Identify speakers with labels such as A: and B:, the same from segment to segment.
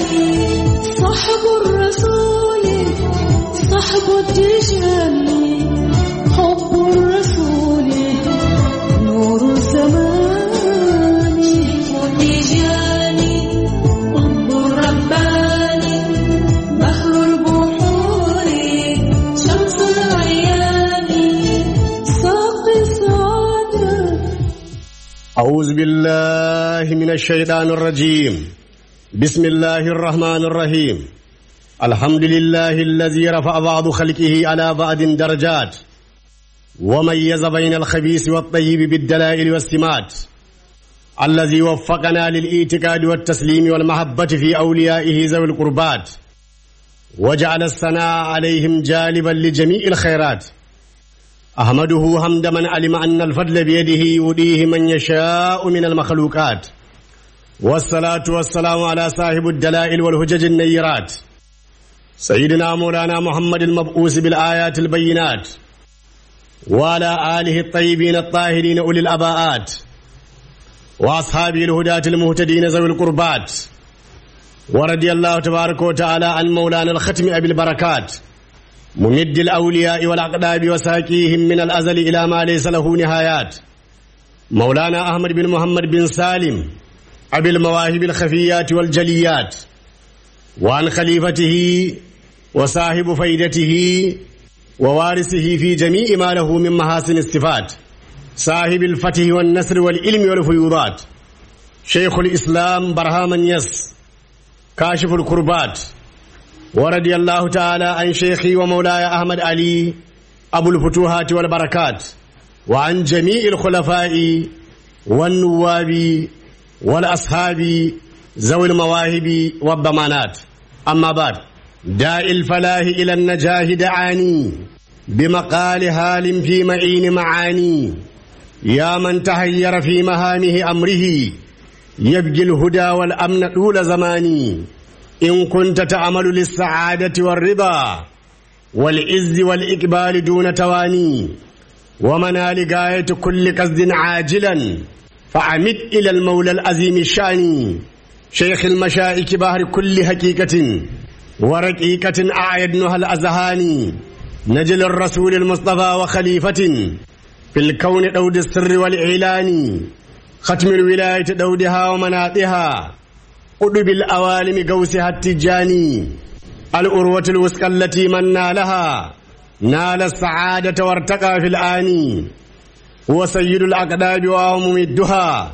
A: صحب الرسول صحب التجاني حب الرسول نور الزمان التجاني حب الرباني بحر البحور شمس الأيام ساقي السعادة
B: أعوذ بالله من الشيطان الرجيم بسم الله الرحمن الرحيم الحمد لله الذي رفع بعض خلقه على بعض درجات وميز بين الخبيث والطيب بالدلائل والسمات الذي وفقنا للاعتقاد والتسليم والمحبة في أوليائه ذوي القربات وجعل الثناء عليهم جالبا لجميع الخيرات أحمده حمد من علم أن الفضل بيده يؤديه من يشاء من المخلوقات والصلاة والسلام على صاحب الدلائل والهجج النيرات سيدنا مولانا محمد المبعوث بالآيات البينات وعلى آله الطيبين الطاهرين أولي الأباءات وأصحابه الهداة المهتدين ذوي القربات ورضي الله تبارك وتعالى عن مولانا الختم أبي البركات ممد الأولياء والأقداب وساكيهم من الأزل إلى ما ليس له نهايات مولانا أحمد بن محمد بن سالم أبي المواهب الخفيات والجليات وعن خليفته وصاحب فيدته ووارثه في جميع ما له من محاسن الصفات صاحب الفتح والنصر والعلم والفيوضات شيخ الإسلام برهام يس كاشف الكربات ورضي الله تعالى عن شيخي ومولاي أحمد علي أبو الفتوحات والبركات وعن جميع الخلفاء والنواب والأصحاب ذوي المواهب والضمانات أما بعد داء الفلاح إلى النجاه دعاني بمقال هال في معين معاني يا من تهير في مهامه أمره يبقي الهدى والأمن طول زماني إن كنت تعمل للسعادة والرضا والعز والإقبال دون تواني ومنال غاية كل قصد عاجلا فعمد إلى المولى العظيم الشاني شيخ المشائك بحر كل حقيقة ورقيقة أعيدنها الأذهان نجل الرسول المصطفى وخليفة في الكون دود السر والإعلان ختم الولاية دودها ومناطها قطب الأوالم قوسها التجاني الأروة الوسقى التي من نالها نال السعادة وارتقى في الآن هو سيد الأقداب وهو ممدها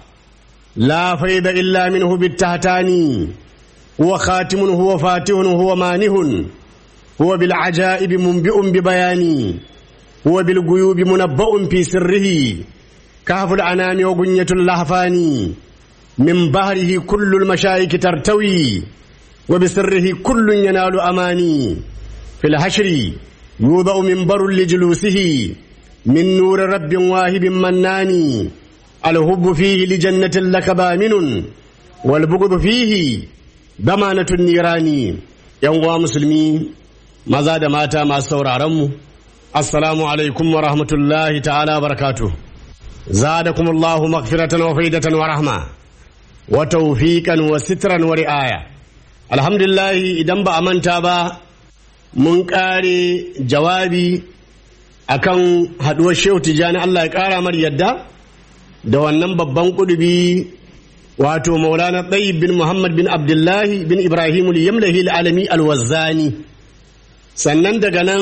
B: لا فيض إلا منه بالتهتان هو خاتم هو فاتح هو مانه هو بالعجائب منبئ ببيان هو بالغيوب منبأ في سره كهف الأنام وغنية اللهفان من بحره كل المشايك ترتوي وبسره كل ينال أماني في الحشر يوضع منبر لجلوسه من نور رب واهب منان الهب فيه لجنة لك بامن والبغض فيه ضمانة النيران يوم مسلمين maza da mata masu sauraronmu assalamu alaikum wa rahmatullahi ta'ala barakatu zadakum Allahu maghfiratan wa faidatan wa rahma wa tawfiqan wa sitran wa ri'aya alhamdulillah idan ba a manta ba mun kare jawabi akan haduwar shehu tijani Allah ya kara mar yadda da wannan babban kudubi wato maulana tayyib bin muhammad bin abdullahi bin ibrahim al-yamlahi al-alami al-wazzani sannan daga nan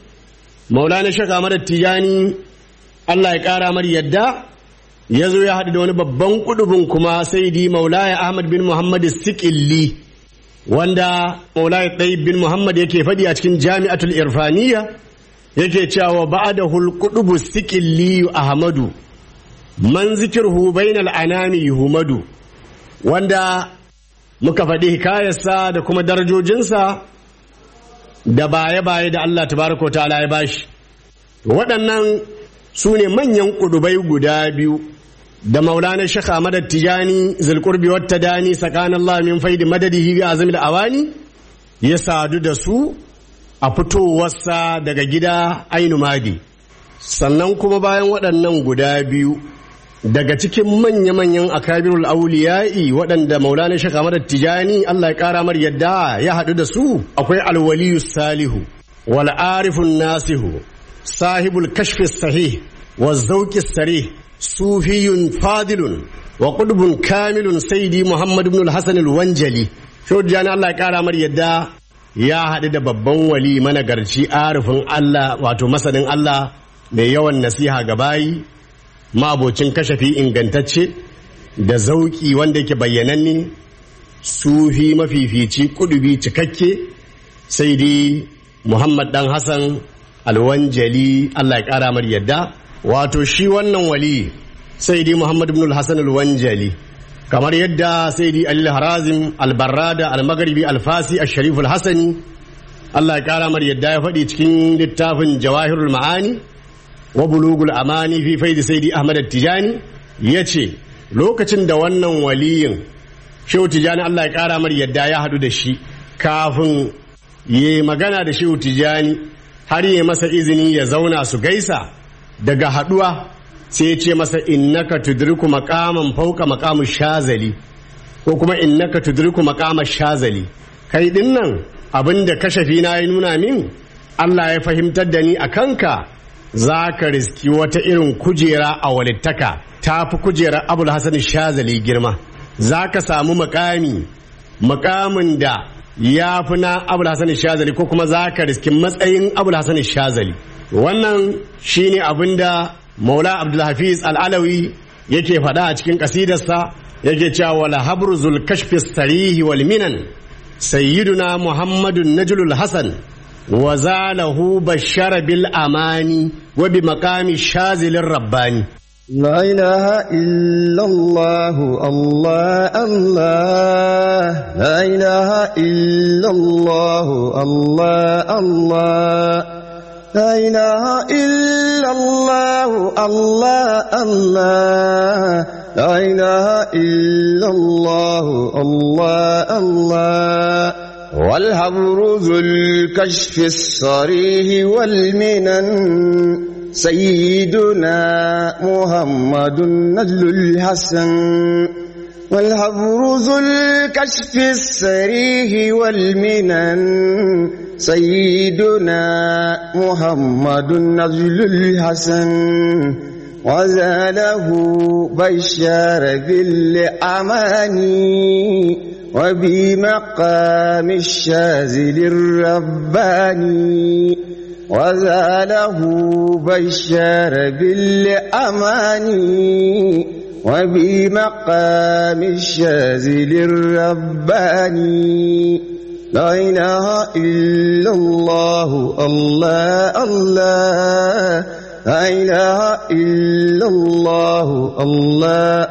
B: maulana shaka mara tijani Allah ya kara mar yadda ya zo ya haɗu da wani babban kudubin kuma sai di maulaya ahmad bin muhammad sikilli wanda maulaya ɗayyib bin muhammad yake faɗi a cikin jami'atul irfaniya yake cewa ba'da hulqudubu sikilli ahmadu man zikirhu bainal anami yuhmadu wanda muka faɗi hikayarsa da kuma darajojinsa da baye-baye da Allah tabaraka wa ta'ala ya bashi waɗannan su ne manyan ƙudubai guda biyu da maulana shaka madad tijani zulkurbi wata dani sakan Allah min faidi madadihi bi azamil awani ya sadu da su a fitowarsa daga gida ainu madi sannan kuma bayan waɗannan guda biyu daga cikin manya-manyan akabirul auliya'i waɗanda maulana shek Ahmad Tijani Allah ya ƙara mar yadda ya haɗu da su akwai alwaliyu salihu wal arifun nasihu sahibul kashfi sahih wa zauki sarih sufiyun fadilun wa qudbun kamilun sayyidi Muhammad ibn al-Hasan al-Wanjali Tijani Allah ya ƙara mar yadda ya haɗu da babban wali managarci arifin Allah wato masanin Allah mai yawan nasiha ga bayi mabocin kashafi ingantacce da zauki wanda yake bayyananne sufi mafifici kudubi cikakke sai dai muhammad dan hassan alwanjali allah ya kara mar yadda wato shi wannan wali sai dai muhammad ibn hassan alwanjali kamar yadda sai dai alil harazim albarrada almaghribi alfasi al-sharif al-hasani allah ya kara mar yadda ya faɗi cikin littafin jawahirul ma'ani wa bulugul amani fi faidi saidi ahmad tijani ya ce lokacin da wannan waliyin shehu tijani allah ya kara mar yadda ya hadu da shi kafin ya magana da shehu tijani har ya masa izini ya zauna su gaisa daga haduwa sai ya ce masa innaka tudriku maqaman fauka maqamu shazali ko kuma innaka tudriku maqama shazali kai dinnan abinda kashafi na ya nuna min Allah ya fahimtar da ni a kanka za ka riski wata irin kujera a walittaka ta fi kujerar abul hasan shazali girma za ka samu makami makamin da ya fi na abul hasan shazali ko kuma za ka riski matsayin abul hasan shazali wannan shine abin da maula abdulhafiz al'alawi yake faɗa a cikin ƙasidarsa yake cewa wala habru zul kashfi sarihi wal minan sayyiduna muhammadun najlul hasan وزاله بشر بالأمان وبمقام الشاذل الرباني
C: لا إله إلا الله الله الله لا إله إلا الله الله الله لا إله إلا الله الله الله لا إله إلا الله الله الله والهبر ذو الكشف الصريح والمنن سيدنا محمد نجل الحسن والهبر ذو الكشف الصريح والمنن سيدنا محمد نجل الحسن وزاله بشار بالأماني وبمقام الشاذل الرباني وزاله بشار بالأماني وبمقام الشاذل الرباني لا إله إلا الله الله الله لا إله إلا الله الله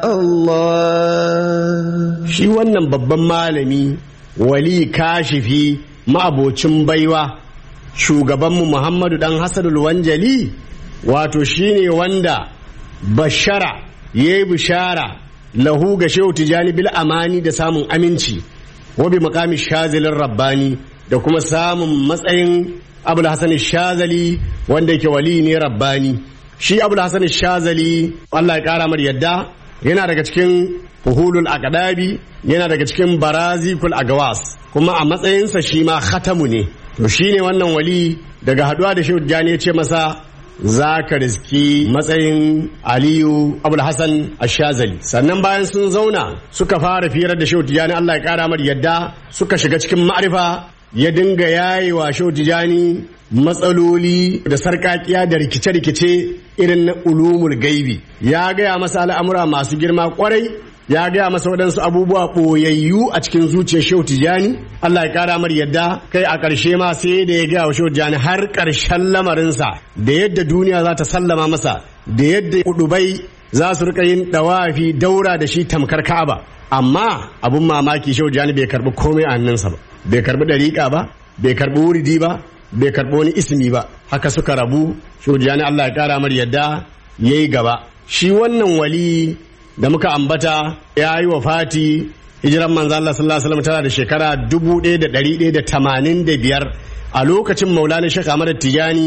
C: الله
B: shi wannan babban malami wali kashifi ma'abocin baiwa shugabanmu muhammadu dan hasanul wanjali wato shine wanda bashara ya yi bishara lahu ga shehu tijani bil amani da samun aminci wa bi makami shazilin rabbani da kuma samun matsayin abul hasan shazali wanda yake wali ne rabbani shi abul hasan shazali Allah ya kara mar yadda yana daga cikin fuhulul aqdabi yana daga cikin barazikul agawas kuma a matsayinsa shi ma khatamu ne to shine wannan wali daga haduwa da shehu jani ya ce masa za ka riski matsayin aliyu abul hassan ashazali sannan bayan sun zauna suka fara firar da shehu tijani allah ya kara mar yadda suka shiga cikin ma'arifa ya dinga yayi wa shehu tijani matsaloli da sarkakiya da rikice-rikice irin na ulumul gaibi ya gaya masa al'amura masu girma kwarai ya gaya masa waɗansu abubuwa ɓoyayyu a cikin zuciyar shehu tijani Allah ya kara mar yadda kai a ƙarshe ma sai da ya gaya wa shehu tijani har ƙarshen lamarinsa da yadda duniya za ta sallama masa da yadda kudubai za su rika yin dawafi daura da shi tamkar ka'aba amma abun mamaki shehu tijani bai karbi komai a hannunsa ba bai karbi dariƙa ba bai karbi wuridi ba bai karbi wani ismi ba haka suka rabu shehu tijani Allah ya kara mar yadda yayi gaba shi wannan wali da muka ambata ya yi wa fati hijiran manzo Allah sallallahu alaihi wasallam tana da shekara 1185 a lokacin Maulana Sheikh Ahmad Tijani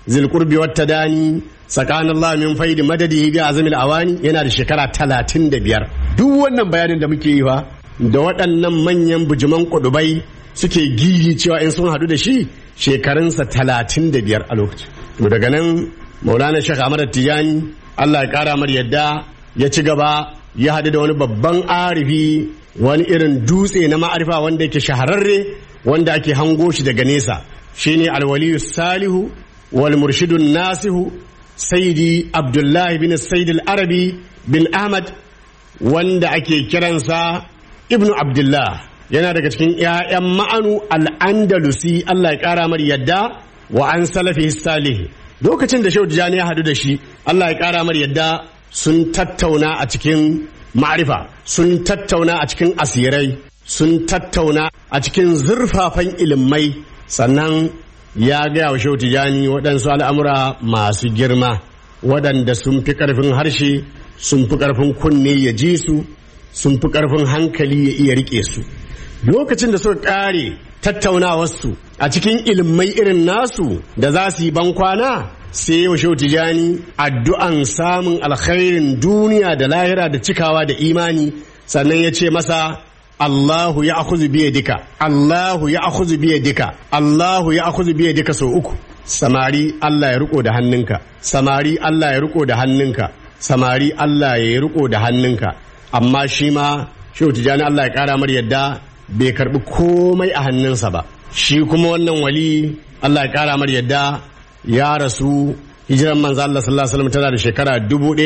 B: zil qurbi wat tadani sakanallahu min faidi madadihi bi azamil awani yana da shekara 35 duk wannan bayanin da muke yi fa da waɗannan manyan bujuman kudubai suke gigi cewa in sun hadu da shi shekarunsa 35 a lokacin to daga nan maulana shek ahmad tijani Allah ya kara mar yadda ya ci gaba ya haɗu da wani babban arifi wani irin dutse na ma'arifa wanda yake shahararre wanda ake hango shi daga nesa shine alwaliyu salihu wal murshidun nasihu saidi abdullahi bin said arabi bin ahmad wanda ake kiransa ibnu abdullah yana daga cikin 'ya'yan ma'anu al'andalusi Allah ya kara mar yadda wa an salafi salih lokacin da shehu tijani ya hadu da shi Allah ya kara mar yadda sun tattauna a cikin ma'arifa sun tattauna a cikin asirai sun tattauna a cikin zurfafan ilimai sannan ya gaya wa shehu tijani waɗansu al'amura masu girma waɗanda sun fi ƙarfin harshe sun fi ƙarfin kunne ya ji su sun fi ƙarfin hankali ya iya riƙe su lokacin da suka ƙare tattaunawarsu a cikin ilimai irin nasu da za su yi bankwana sai yau shehu tijani addu'an samun alkhairin duniya da lahira da cikawa da imani sannan ya ce masa Allahu ya akuzu biye dika Allahu ya akuzu biye dika Allahu ya akuzu biye dika sau uku samari Allah ya riko da hannunka samari Allah ya riko da hannunka samari Allah ya riko da hannunka amma shi ma shehu tijani Allah ya kara mar yadda bai karbi komai a hannunsa ba shi kuma wannan wali Allah ya kara mar yadda ya rasu hijiran manzo Allah sallallahu alaihi wasallam tana da shekara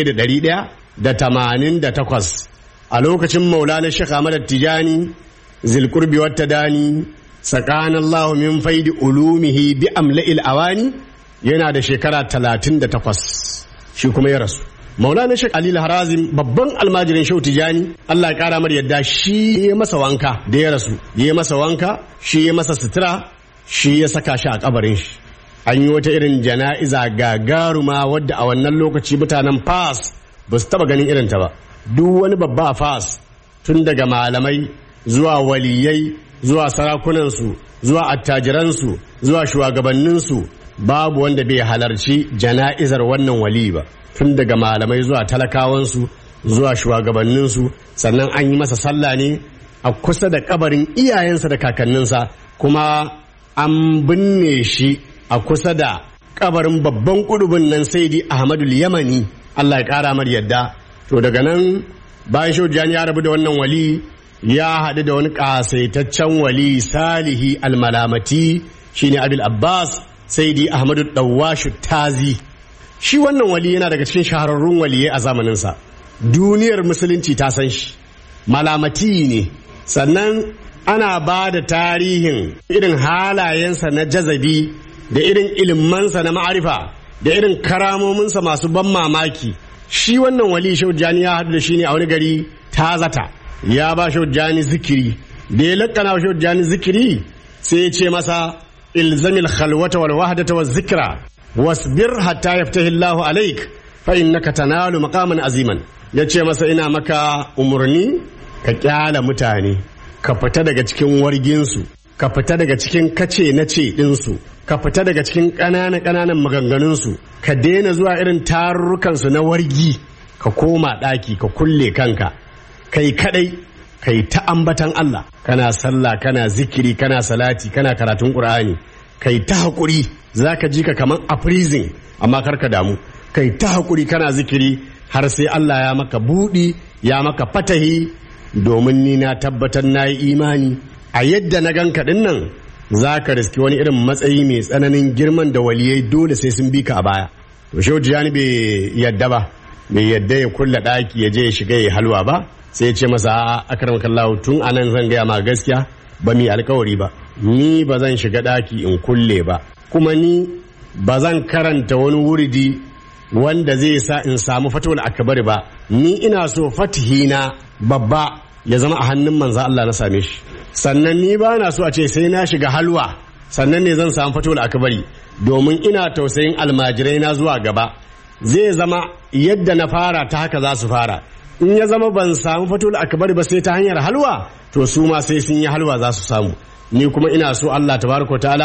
B: 1188 a lokacin maulana Sheikh Ahmad Tijani zilqurbi wat tadani sakana Allah min faidi ulumihi bi amla'il awani yana da shekara 38 shi kuma ya rasu maulana Sheikh Ali Harazim babban almajirin Shehu Tijani Allah ya kara mar yadda shi ya masa wanka da ya rasu ya masa wanka shi ya masa sutura shi ya saka shi a kabarin shi an yi wata irin jana'iza gagaruma wadda a wannan lokaci mutanen fas ba su taba ganin irinta ba duk wani babba a fas tun daga malamai zuwa waliyai zuwa sarakunansu zuwa attajiransu zuwa shugabanninsu babu wanda bai halarci jana'izar wannan wali ba tun daga malamai zuwa talakawansu zuwa shugabanninsu sannan an yi masa sallah ne a kusa da kabarin iyayensa da kakanninsa kuma an binne shi a kusa da kabarin babban kudubin nan saidi ahmadul yamani allah ya kara mar yadda to daga nan bayan shaujan ya rabu da wannan wali ya haɗu da wani ƙasaitaccen wali salihi almalamati shine abil abbas saidi ahmadu dawashu tazi shi wannan wali yana daga cikin shahararrun waliyai a zamaninsa duniyar musulunci ta san shi malamati ne sannan ana ba da tarihin irin halayensa na jazabi da irin ilimansa na ma'arifa da irin karamominsa masu ban mamaki shi wannan wali shaujani ya haɗu da shi ne a wani gari tazata ya ba shaujani zikiri da ya lakana wa shaujani zikiri sai ya ce masa ilzamil khalwata wal wahdata waz zikra wasbir hatta yaftahi Allahu alaik fa innaka tanalu maqaman aziman yace masa ina maka umurni ka kyala mutane ka fita daga cikin warginsu ka fita daga cikin kace na ce ɗinsu ka fita daga cikin ƙananan ƙananan maganganunsu ka daina zuwa irin tarurrukansu na wargi ka koma ɗaki ka kulle kanka kai kadai kai ta ambatan Allah kana sallah kana zikiri kana salati kana karatun Qur'ani kai ta haƙuri zaka ji ka kaman a prison amma karka damu kai ta haƙuri kana zikiri har sai Allah ya maka buɗi ya maka fatahi domin ni na tabbatar na yi imani a yadda na ganka ɗin nan za ka riski wani irin matsayi mai tsananin girman da waliyai dole sai sun bi ka a baya to shehu tijani bai yadda ba bai yadda ya kulla ɗaki ya je ya shiga ya halwa ba sai ya ce masa akram kallahu tun anan zan gaya ma gaskiya ba mi alkawari ba ni ba zan shiga ɗaki in kulle ba kuma ni ba zan karanta wani wuridi wanda zai sa in samu fatawul akbari ba ni ina so fatihina babba ya zama a hannun manzo Allah na same shi sannan ni ba na so a ce sai na shiga halwa sannan ne zan samu fatawul akbari domin ina tausayin almajirai na zuwa gaba zai zama yadda na fara ta haka za su fara in ya zama ban samu fatul akbari ba sai ta hanyar halwa to su ma sai sun yi halwa za su samu ni kuma ina so Allah tabaraka ta'ala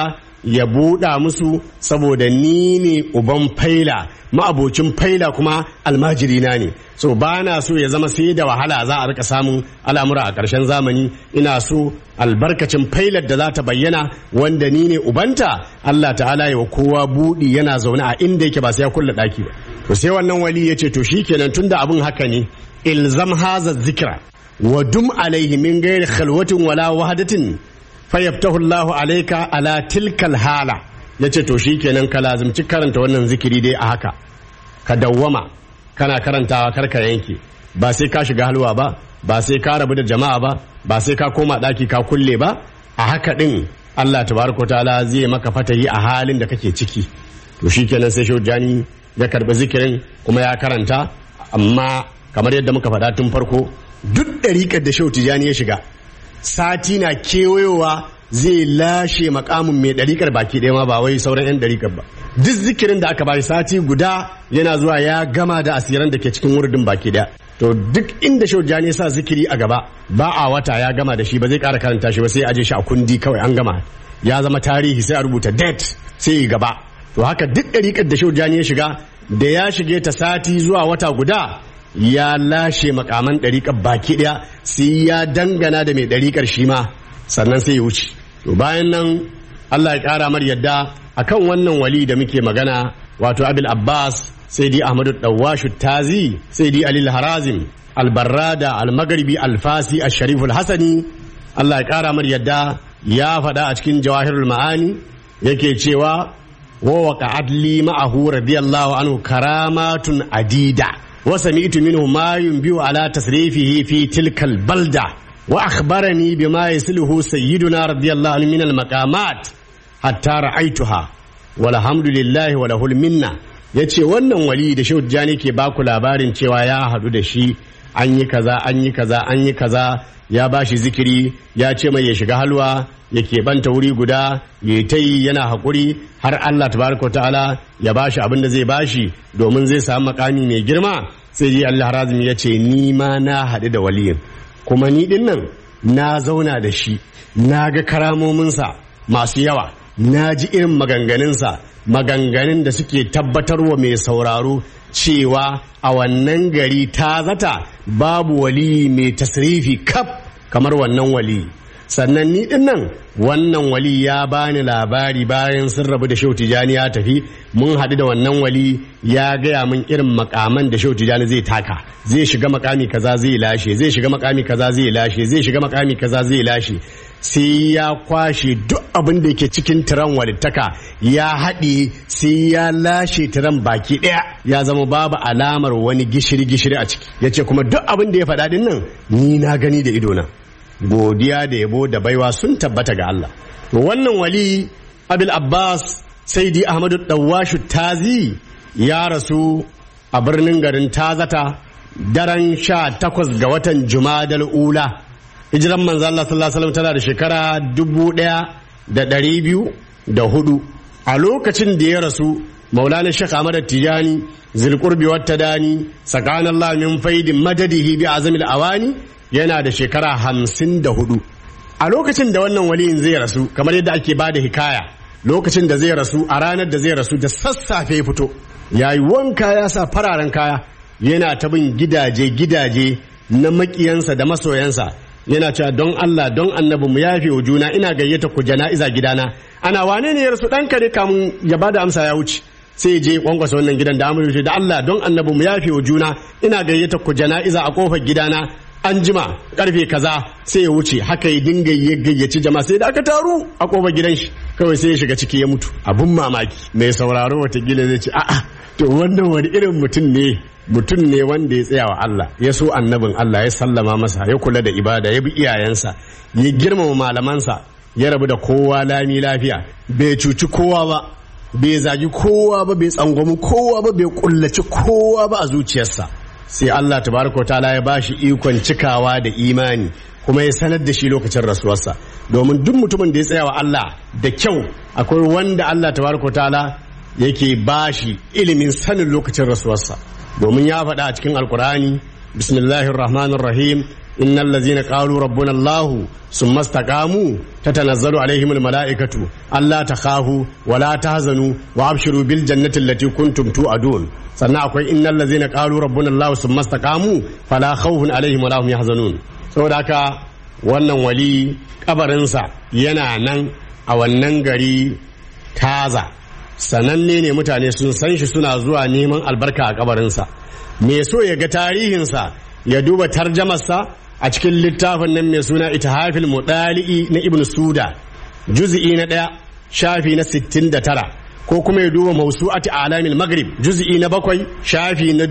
B: ya buɗa musu saboda ni ne uban faila ma'abocin faila kuma almajirina ne so ba na so ya zama sai da wahala za a rika samun al'amura a ƙarshen zamani ina so albarkacin failar da za ta bayyana wanda ni ne ubanta Allah ta'ala ya wa kowa buɗi yana zaune a inda yake ba sai ya kulle ɗaki ba to sai wannan wali ya ce to shikenan tunda abin haka ne ilzam haza zikra wa dum alaihi min ghairi khalwatin wala wahdatin fayaftahu Allahu alayka ala tilkal hala yace to shikenan ka lazimci karanta wannan zikiri dai a haka ka dawwama kana karantawa karka yanke ba sai ka shiga halwa ba ba sai ka rabu da jama'a ba ba sai ka koma daki ka kulle ba a haka din Allah tabaraka ta'ala zai maka fatahi a halin da kake ciki to shikenan sai Jani ya karbi zikirin kuma ya karanta amma kamar yadda muka faɗa tun farko duk ɗariƙar da Shehu Tijani ya shiga sati na kewayowa zai lashe makamin mai ɗariƙar baki ɗaya ma ba wai sauran 'yan ɗariƙar ba duk zikirin da aka bashi sati guda yana zuwa ya gama da asiran da ke cikin wurdin baki ɗaya to duk inda shaujani ya sa zikiri a gaba ba a wata ya gama da shi ba zai ƙara karanta shi ba sai aje shi a kundi kawai an gama ya zama tarihi sai a rubuta date sai yi gaba to haka duk ɗariƙar da shaujani ya shiga da ya shige ta sati zuwa wata guda ya lashe makaman ɗariƙar baki ɗaya sai ya dangana da mai ɗariƙar shi ma sannan sai ya wuce to bayan nan Allah ya ƙara mar yadda akan wannan wali da muke magana wato abil abbas sai di ahmadu dawashu tazi sai di alil harazim albarrada almagribi alfasi ashariful hasani Allah ya ƙara mar yadda ya faɗa a cikin jawahirul ma'ani yake cewa wa waqa'at li ma'ahu radiyallahu anhu karamatun adida وسمعت منه ما ينبئ على تصريفه في تلك البلدة وأخبرني بما يسله سيدنا رضي الله عنه من المقامات حتى رأيتها والحمد لله وله المنة yace wannan wali da shehu jani ke baku labarin cewa ya haɗu da shi an yi kaza an yi kaza an yi kaza ya ba shi zikiri ya ce mai ya shiga halwa ya keɓanta wuri guda ya ta yi yana haƙuri har Allah tabaraka ta'ala ya ba shi abin da zai ba shi domin zai samu makami mai girma sai ji Allah harazim ya ce ni ma na haɗu da waliyin kuma ni ɗin nan na zauna da shi na ga karamominsa masu yawa na ji irin maganganunsa maganganun da suke tabbatarwa mai sauraro cewa a wannan gari ta zata babu wali mai tasrifi kaf kamar wannan wali sannan ni din nan wannan wali ya bani labari bayan sun rabu da shehu tijani ya tafi mun haɗu da wannan wali ya gaya min irin makaman da shehu tijani zai taka zai shiga makami kaza zai lashe zai shiga makami kaza zai lashe zai shiga makami kaza zai lashe sai ya kwashe duk abin da ke cikin tiran walittaka ya haɗe sai ya lashe tiran baki ɗaya ya zama babu alamar wani gishiri-gishiri a ciki ya ce kuma duk abin da ya faɗa ɗin nan ni na gani da idona godiya da yabo da baiwa sun tabbata ga Allah to wannan wali abil abbas saidi ahmadu dawashu tazi ya rasu a birnin garin tazata daren sha takwas ga watan jumadal ula hijiran manzo Allah sallallahu alaihi wasallam tana da shekara dubu ɗaya da ɗari biyu da hudu a lokacin da ya rasu maulana shekh ahmad tijani zilqurbi wata dani sakanallah min faidin madadihi bi azamil awani yana da shekara hamsin da hudu a lokacin da wannan waliyin zai rasu kamar yadda ake bada hikaya lokacin da zai rasu a ranar da zai rasu da sassafe ya fito ya yi wanka ya sa fararen kaya yana ta bin gidaje gidaje na makiyansa da masoyansa yana cewa don Allah don annabi mu yafe wa juna ina gayyata ku jana'iza gidana ana wane ne ya rasu ɗanka ne kamun ya bada amsa ya wuce sai je kwankwasa wannan gidan da amurci da Allah don annabi mu yafe wa juna ina gayyata ku jana'iza a kofar gidana an jima karfe kaza sai ya wuce haka ya dinga ya gayyaci jama'a sai da aka taru a kofar gidan shi kawai sai ya shiga ciki ya mutu abun mamaki mai sauraro watakila zai ce a'a to wannan wani irin mutum ne mutum ne wanda ya tsaya wa Allah ya so annabin Allah ya sallama masa ya kula da ibada ya bi iyayensa ya girmama malamansa ya rabu da kowa lami lafiya bai cuci kowa ba bai zagi kowa ba bai tsangwami kowa ba bai kullaci kowa ba a zuciyarsa sai Allah tabaraka ta'ala ya bashi ikon cikawa da imani kuma ya sanar da shi lokacin rasuwarsa domin duk mutumin da ya tsaya wa Allah da kyau akwai wanda Allah tabaraka ta'ala yake bashi ilimin sanin lokacin rasuwarsa domin ya faɗa a cikin alkur'ani bismillahir rahmanir rahim innal ladzina qalu rabbuna allah summa istaqamu tatanazzalu alaihim al malaikatu alla takhafu wa la tahzanu wa abshiru bil jannati allati kuntum tu'adun sannan akwai innal ladzina qalu rabbuna allah summa istaqamu fala khawfun alaihim wa la hum yahzanun saboda haka wannan wali kabarinsa yana nan a wannan gari taza sananne ne mutane sun san shi suna zuwa neman albarka a kabarinsa me so ya ga tarihinsa ya duba tarjamarsa a cikin littafin nan mai suna itihafil mudali'i na ibn suda juz'i na ɗaya shafi na 69 ko kuma ya duba mausu'ati alamil maghrib juz'i na bakwai shafi na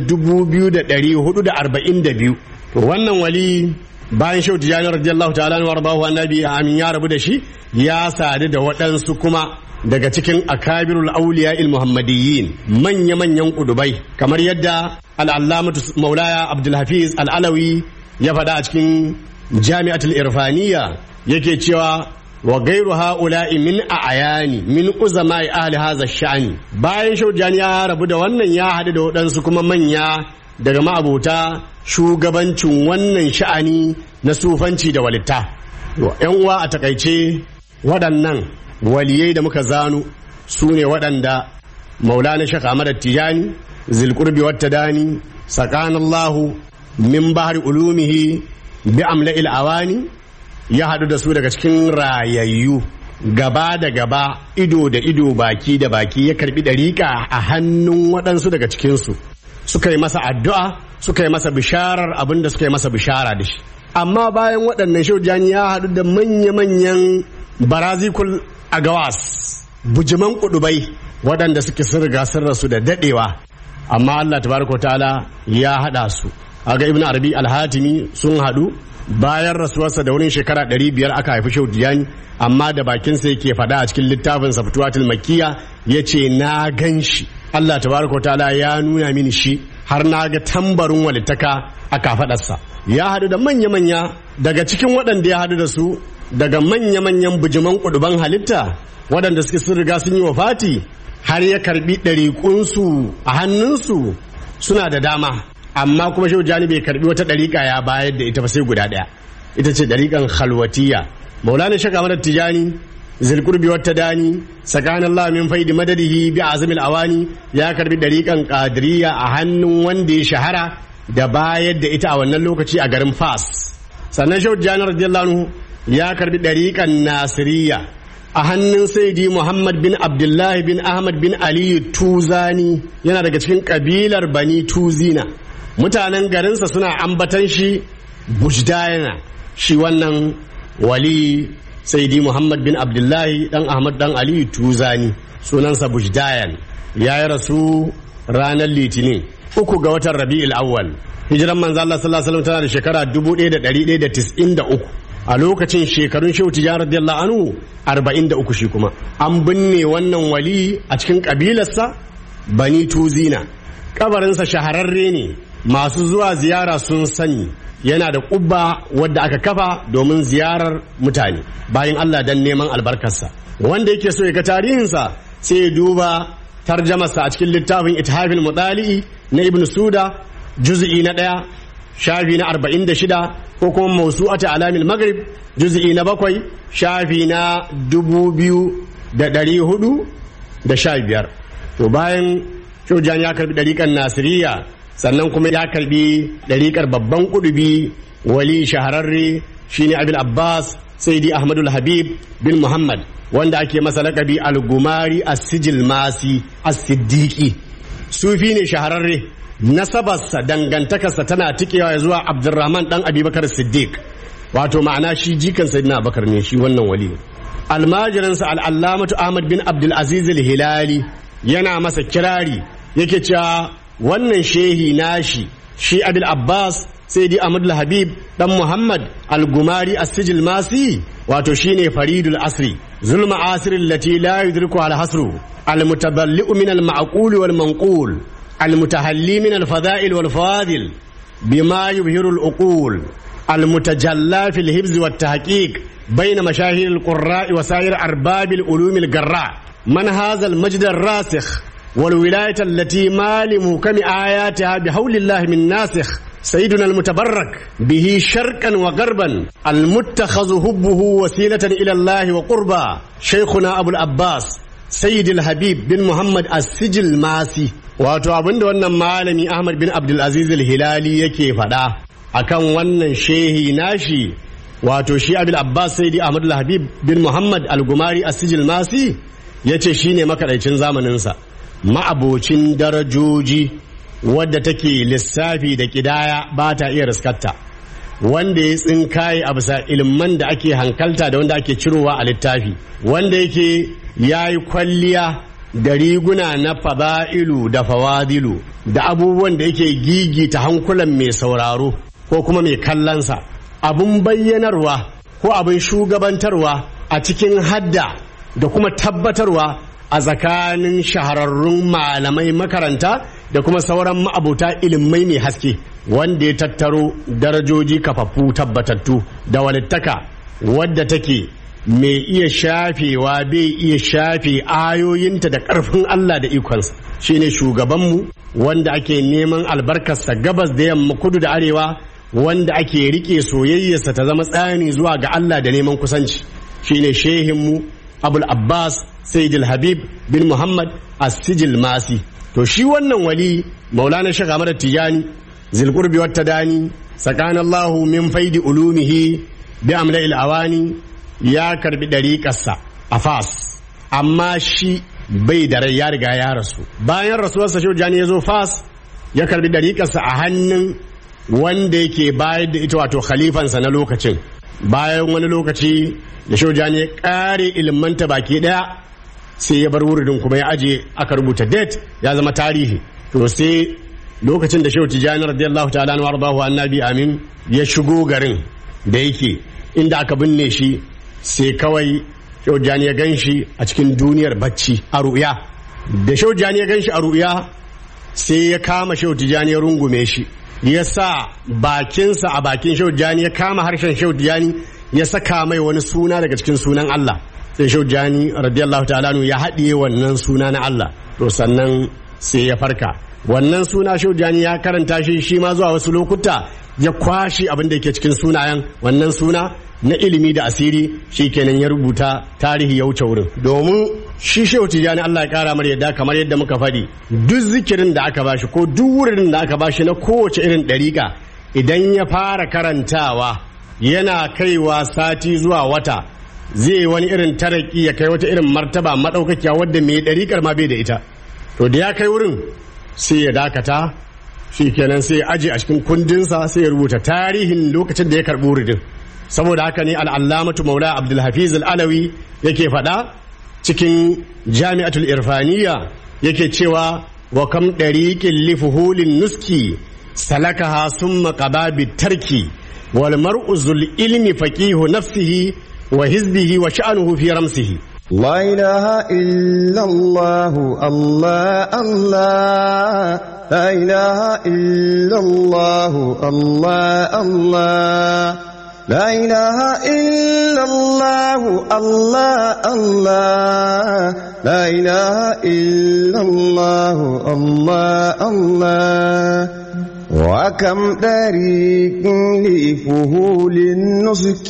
B: 2442 to wannan wali bayan shau tijani radiyallahu ta'ala wa rabahu annabi amin ya rabu da shi ya sadu da waɗansu kuma daga cikin akabirul auliya il muhammadiyyin manya manyan kudubai kamar yadda al'allamatu maulaya abdulhafiz al'alawi ya faɗa a cikin jami'atul irfaniya yake cewa wa gairu ha'ula'i min a ayani min uzama'i ahli haza sha'ani bayan shau tijani ya rabu da wannan ya haɗu da waɗansu kuma manya daga ma'abota shugabancin wannan sha'ani na sufanci da walitta. ‘Yan uwa a takaice waɗannan waliyai da muka zanu su ne waɗanda maulana shaka Ahmad Tijani, zilkurbi wata dani, sakanallahu min bahar ulumihi bi amla awani ya haɗu da su daga cikin rayayyu gaba da gaba ido da ido baki da baki ya karbi ɗariƙa a hannun waɗansu daga cikinsu. suka yi masa addu'a suka yi masa bisharar abin da suka yi masa bishara da shi amma bayan waɗannan shaujani ya haɗu da manya-manyan barazikul agawas bujiman kudubai waɗanda suke sun riga sun rasu da daɗewa amma Allah tabaraka ta'ala ya haɗa su aga ibn arabi alhatimi sun haɗu bayan rasuwarsa da wurin shekara ɗari biyar aka haifi shaujani amma da bakinsa yake faɗa a cikin littafin fituwatul makkiya ya ce na gan shi Allah tabaraka ta'ala ya nuna mini shi har na ga tambarin walittaka a kafadarsa ya haɗu da manya-manya daga cikin waɗanda ya haɗu da su daga manya-manyan bujiman kuduban halitta waɗanda suke sun riga sun yi wa fati har ya karbi ɗariƙunsu a hannunsu suna da dama amma kuma shehu jani bai karbi wata ɗariƙa ya bayar da ita ba sai guda ɗaya ita ce ɗariƙan khalwatiya maulana shaka madar tijani zilkurbi wata dani tsakanin Allah min faidi madadihi bi azamil awani ya karbi dariƙan qadiriyya a hannun wanda ya shahara da bayar da ita a wannan lokaci a garin Fas sannan Shehu Jani radiyallahu anhu ya karbi dariƙan Nasiriyya a hannun Sayyidi Muhammad bin Abdullah bin Ahmad bin Ali Tuzani yana daga cikin kabilar Bani Tuzina mutanen garinsa suna ambatan shi Bujdayana shi wannan wali saidi muhammad bin abdullahi dan ahmad dan aliyu tuzani sunansa bujdayan ya yi rasu ranar litinin uku ga watan rabi'ul awwal hijiran manzo Allah sallallahu alaihi wasallam tana da shekara 1193 a lokacin shekarun shehu tijan radiyallahu anhu 43 shi kuma an binne wannan wali a cikin kabilarsa bani tuzina kabarinsa shahararre ne masu zuwa ziyara sun sani yana da ƙubba wadda aka kafa domin ziyarar mutane bayan Allah dan neman albarkarsa wanda yake so ya ga tarihinsa sai ya duba tarjamarsa a cikin littafin ithafil mudali'i na ibn suda juz'i na ɗaya shafi na arba'in da shida ko kuma mausu'ata alamil maghrib juz'i na bakwai shafi na dubu biyu da ɗari hudu da sha biyar to bayan shojan ya karbi ɗariƙar nasiriya sannan kuma ya karbi ɗariƙar babban ƙudubi wali shahararre shine abil abbas saidi ahmadul habib bin muhammad wanda ake masa laƙabi al-gumari as-sijil masi as-siddiqi sufi ne shahararre nasabarsa dangantakarsa tana tikewa zuwa abdurrahman dan abubakar siddiq wato ma'ana shi jikan sayyidina abubakar ne shi wannan wali almajiransa al'allamatu ahmad bin abdulaziz al-hilali yana masa kirari yake cewa wannan shehi nashi shi abil abbas sai di ahmad habib dan muhammad al-gumari as-sijil masi wato shine faridul asri zulma asirin lati la yudriku al-hasru al-mutadalli'u min al-ma'qul wal manqul al-mutahalli min al-fada'il wal fawadil bima yubhiru al-uqul المتجلى في الهبز والتحقيق بين مشاهير القراء وسائر أرباب العلوم الجراء من هذا المجد الراسخ والولاية التي ما لمحكم آياتها بحول الله من ناسخ سيدنا المتبرك به شرقا وغربا المتخذ هبه وسيلة إلى الله وقربا شيخنا أبو العباس سيد الحبيب بن محمد السجل ماسي wato abin da wannan malami Ahmad bin Abdulaziz al-Hilali yake faɗa akan wannan shehi nashi wato shi Abil Abbas Sayyidi Ahmad al-Habib bin Muhammad al-Gumari as-Sijil Masi yace shine makadaicin zamaninsa ma'abocin darajoji wadda take lissafi da kidaya ba ta iya riskarta wanda ya tsinkaye a bisa ilman da ake hankalta da wanda ake cirowa a littafi wanda yake ya yi kwalliya da riguna na fada'ilu da fawadilu da abubuwan da yake gigita hankulan mai sauraro ko kuma mai kallonsa abun bayyanarwa ko abin shugabantarwa a cikin hadda da kuma tabbatarwa a tsakanin shahararrun malamai makaranta da kuma sauran ma'abuta ilimai mai haske wanda ya tattaro darajoji kafaffu tabbatattu da walittaka wadda take mai iya shafewa bai iya shafe ayoyinta da ƙarfin Allah da ikonsa shine shugabanmu wanda ake neman albarkarsa gabas da yamma kudu da arewa wanda ake rike soyayyarsa ta zama tsani zuwa ga Allah da neman kusanci shine shehinmu abul abbas sayyidul habib bin muhammad as-sijil masi to shi wannan wali maulana shaka mara tijani zilqurbi wata dani sakanallahu min faidi ulumihi bi amla'il awani ya karbi dariƙarsa a fas amma shi bai da rai ya riga ya rasu bayan rasuwarsa shi jani ya zo fas ya karbi dariƙarsa a hannun wanda yake bayar da ita wato khalifansa na lokacin bayan wani lokaci da shaujani ya kare ilmanta baki daya sai ya bar wuridin kuma ya aje aka rubuta date ya zama tarihi to sai lokacin da shehu tijani radiyallahu ta'ala na warbahu annabi amin ya shigo garin da yake inda aka binne shi sai kawai shehu tijani ya gan shi a cikin duniyar bacci a ru'ya da shehu tijani ya gan shi a ru'ya sai ya kama shehu tijani ya rungume shi ya sa bakinsa a bakin shehu tijani ya kama harshen shehu tijani ya saka mai wani suna daga cikin sunan Allah sai shehu tijani radiyallahu ta'ala ya haɗiye wannan suna na Allah to sannan sai ya farka wannan suna shehu tijani ya karanta shi shi ma zuwa wasu lokuta ya kwashi abin da yake cikin sunayen wannan suna na ilimi da asiri shi kenan ya rubuta tarihi ya wuce wurin domin shi shehu tijani Allah ya kara mar yadda kamar yadda muka faɗi duk zikirin da aka bashi ko duk wurin da aka bashi na kowace irin ɗariƙa idan ya fara karantawa yana kaiwa sati zuwa wata zai wani irin taraki ya kai wata irin martaba maɗaukakiya wadda mai ɗariƙar ma bai da ita to da ya kai wurin sai ya dakata shi kenan sai ya aje a cikin kundinsa sai ya rubuta tarihin lokacin da ya karɓi wuridin saboda haka ne al'allamatu maula abdulhafiz al'alawi yake faɗa cikin jami'atul irfaniya yake cewa wa kam ɗariƙin lifuhulin nuski salakaha summa qada tarki wal mar'u zul ilmi faqihu nafsihi wa hizbihi wa sha'nuhu fi ramsihi
C: لا إله إلا الله الله الله لا إله إلا الله الله الله لا إله إلا الله الله الله لا إله إلا الله الله الله وكم طريق لفهول النسك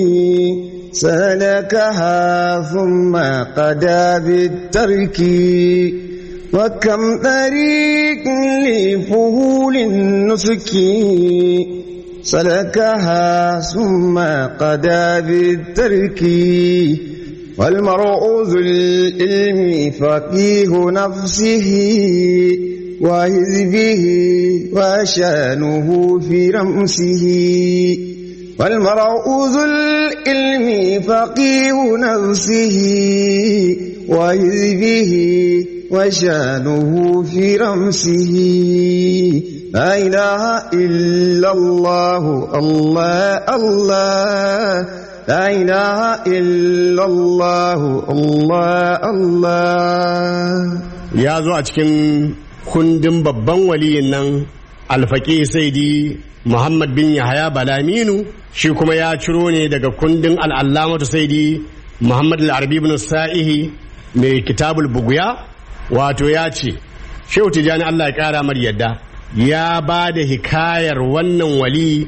C: سلكها ثم قدا بالترك وكم طريق لفهول النسك سلكها ثم قدا بالترك والمرء ذو العلم فقيه نفسه وحزبه وشانه في رمسه والمرء ذو العلم فقيه نفسه وحزبه وشانه في رمسه لا إله إلا الله الله الله لا إله إلا الله الله الله
B: ya zo a cikin kundin babban waliyin nan alfaƙi saidi muhammad bin yahaya balaminu shi kuma ya ciro ne daga kundin al'allamatu saidi muhammad al'arbi bin sa'ihi mai kitabul buguya wato ya ce shehu tijjani allah ya ƙara mar yadda ya ba da hikayar wannan wali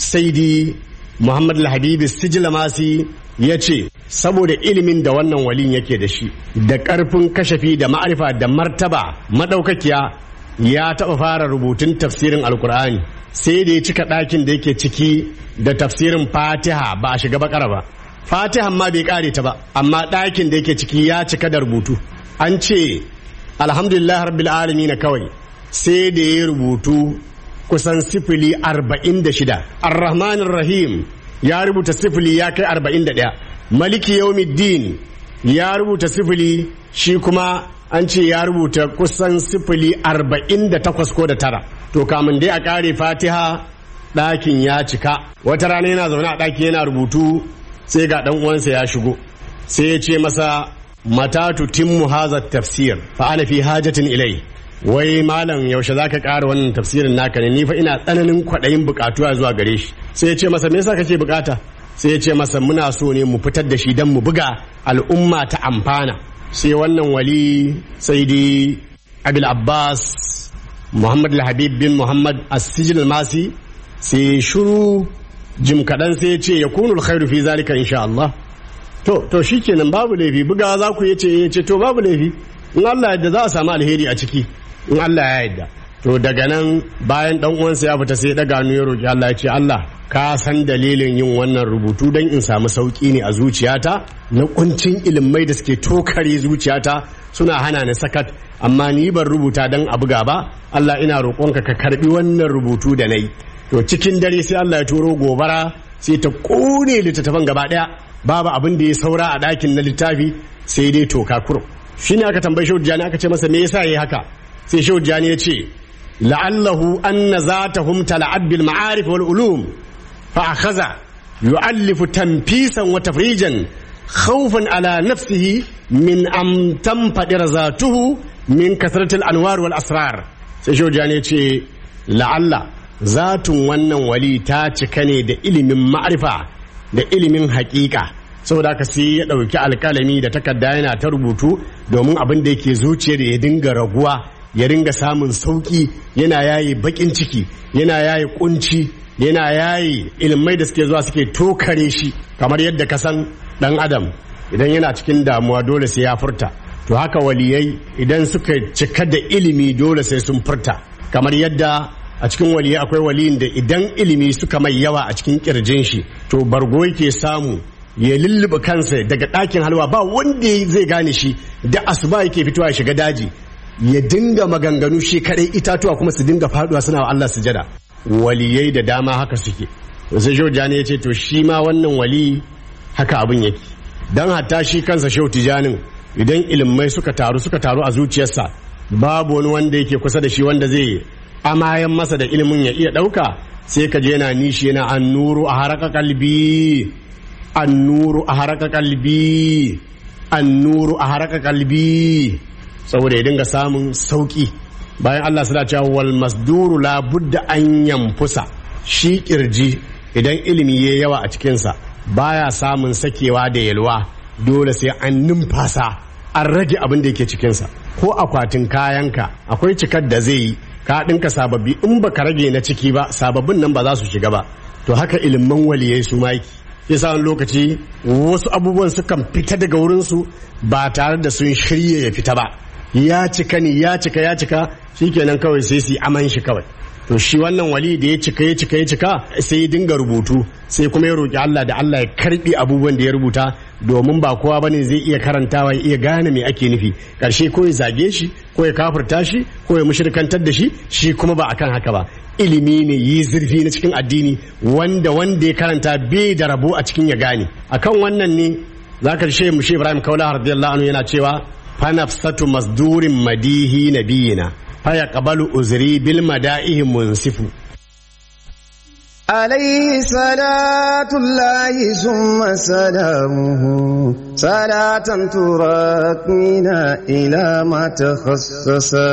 B: saidi Muhammad al-Habibi Sijlamasi ya ce saboda ilimin da wannan walin yake da shi da ƙarfin kashafi da ma'arifa da martaba madaukakiya ya taɓa fara rubutun tafsirin alkur'ani sai da ya cika ɗakin da yake ciki da tafsirin fatiha ba a shiga bakara ba fatihan ma bai ƙare ta ba amma ɗakin da yake ciki ya cika da rubutu an ce alhamdulillah rabbil alamin kawai sai da ya rubutu kusan sifili arba'in da shida arrahmanir rahim ya rubuta sifili ya kai arba'in da ɗaya maliki yaumiddin ya rubuta sifili shi kuma an ce ya rubuta kusan sifili arba'in da takwas ko da tara to kamun dai a ƙare fatiha ɗakin ya cika wata rana yana zaune a ɗaki yana rubutu sai ga ɗan uwansa ya shigo sai ya ce masa matatu timmu haza tafsir fa ana fi hajatin ilai wai malam yaushe za ka ƙara wannan tafsirin naka ne ni fa ina tsananin kwaɗayin buƙatuwa zuwa gare shi sai ya ce masa me yasa kake buƙata sai ya ce masa muna so ne mu fitar da shi don mu buga al'umma ta amfana sai wannan wali sai dai abil abbas muhammad al-habib bin muhammad as-sijil masi sai shuru jim kaɗan sai ya ce ya kunul khairu fi zalika insha Allah to to shikenan babu laifi bugawa za ku yace yace to babu laifi in Allah yadda za a samu alheri a ciki in Allah ya yadda to daga nan bayan dan uwansa ya fita sai ya daga hannu ya roki Allah ya ce Allah ka san dalilin yin wannan rubutu don in samu sauki ne a zuciyata na kuncin ilimai da suke tokare zuciyata suna hana ni sakat amma ni ban rubuta don a buga ba Allah ina roƙonka ka karbi wannan rubutu da nayi to cikin dare sai Allah ya turo gobara sai ta kone littattafan gaba daya babu abin da ya saura a ɗakin na littafi sai dai toka kurum shine aka tambayi shehu jani aka ce masa me yasa yayi haka sai shehu jani ya ce la'allahu anna zatahum tala'ab bil ma'arif wal ulum fa akhadha yu'allifu tanfisan wa tafrijan khawfan ala nafsihi min am tanfadir zatuhu min kasratil anwar wal asrar sai shehu jani ya ce la'alla zatun wannan wali ta cika ne da ilimin ma'arifa da ilimin haƙiƙa saboda haka sai ya ɗauki alƙalami da takarda yana ta rubutu domin abin da yake zuciyar ya dinga raguwa ya ringa samun sauƙi yana yayi baƙin ciki yana yayi kunci yana yayi ilmai da suke zuwa suke tokare shi kamar yadda ka san ɗan adam idan yana cikin damuwa dole sai ya furta to haka waliyai idan suka cika da ilimi dole sai sun furta kamar yadda a cikin waliyai akwai waliyin da idan ilimi suka mai yawa a cikin kirjin shi to bargo yake samu ya lulluɓe kansa daga ɗakin halwa ba wanda zai gane shi da asuba yake fitowa ya shiga daji ya dinga maganganu shi kadai itatuwa kuma su dinga faduwa suna wa Allah sujada waliyai da dama haka suke sai shehu tijani ya ce to shi ma wannan wali haka abin yake dan hatta shi kansa shehu tijanin idan ilimai suka taru suka taru a zuciyarsa babu wani wanda yake kusa da shi wanda zai amayan masa da ilimin ya iya ɗauka sai ka je yana nishi yana annuru a haraka kalbi annuru a haraka kalbi annuru a haraka kalbi saboda ya dinga samun sauki bayan Allah suna cewa wal masduru la budda an yamfusa shi kirji idan ilimi ya yawa a cikinsa baya samun sakewa da yalwa dole sai an numfasa an rage abin da yake cikinsa ko akwatin kayanka akwai cikar da zai yi ka ɗinka sababbi in baka rage na ciki ba sababbin nan ba za su shiga ba to haka ilimin waliyai su maki yasa wani lokaci wasu abubuwan sukan fita daga wurinsu ba tare da sun shirya ya fita ba ya cika ne ya cika ya cika shikenan kawai sai su yi aman shi kawai to shi wannan wali da ya cika ya cika ya cika sai ya dinga rubutu sai kuma ya roki Allah da Allah ya karbi abubuwan da ya rubuta domin ba kowa bane zai iya karantawa ya iya gane me ake nufi karshe ko ya zage shi ko ya kafirta shi ko ya mushrikantar da shi shi kuma ba akan haka ba ilimi ne yi zurfi na cikin addini wanda wanda ya karanta bai da rabo a cikin ya gane akan wannan ne zaka shi mu Ibrahim Kaula radiyallahu anhu yana cewa fa nafsatu masdurin madihi nabiyina fa yaqbalu uzri bil mada'ihi munsifu
C: عليه صلاة الله ثم سلامه صلاة تراكمنا إلى ما تخصصا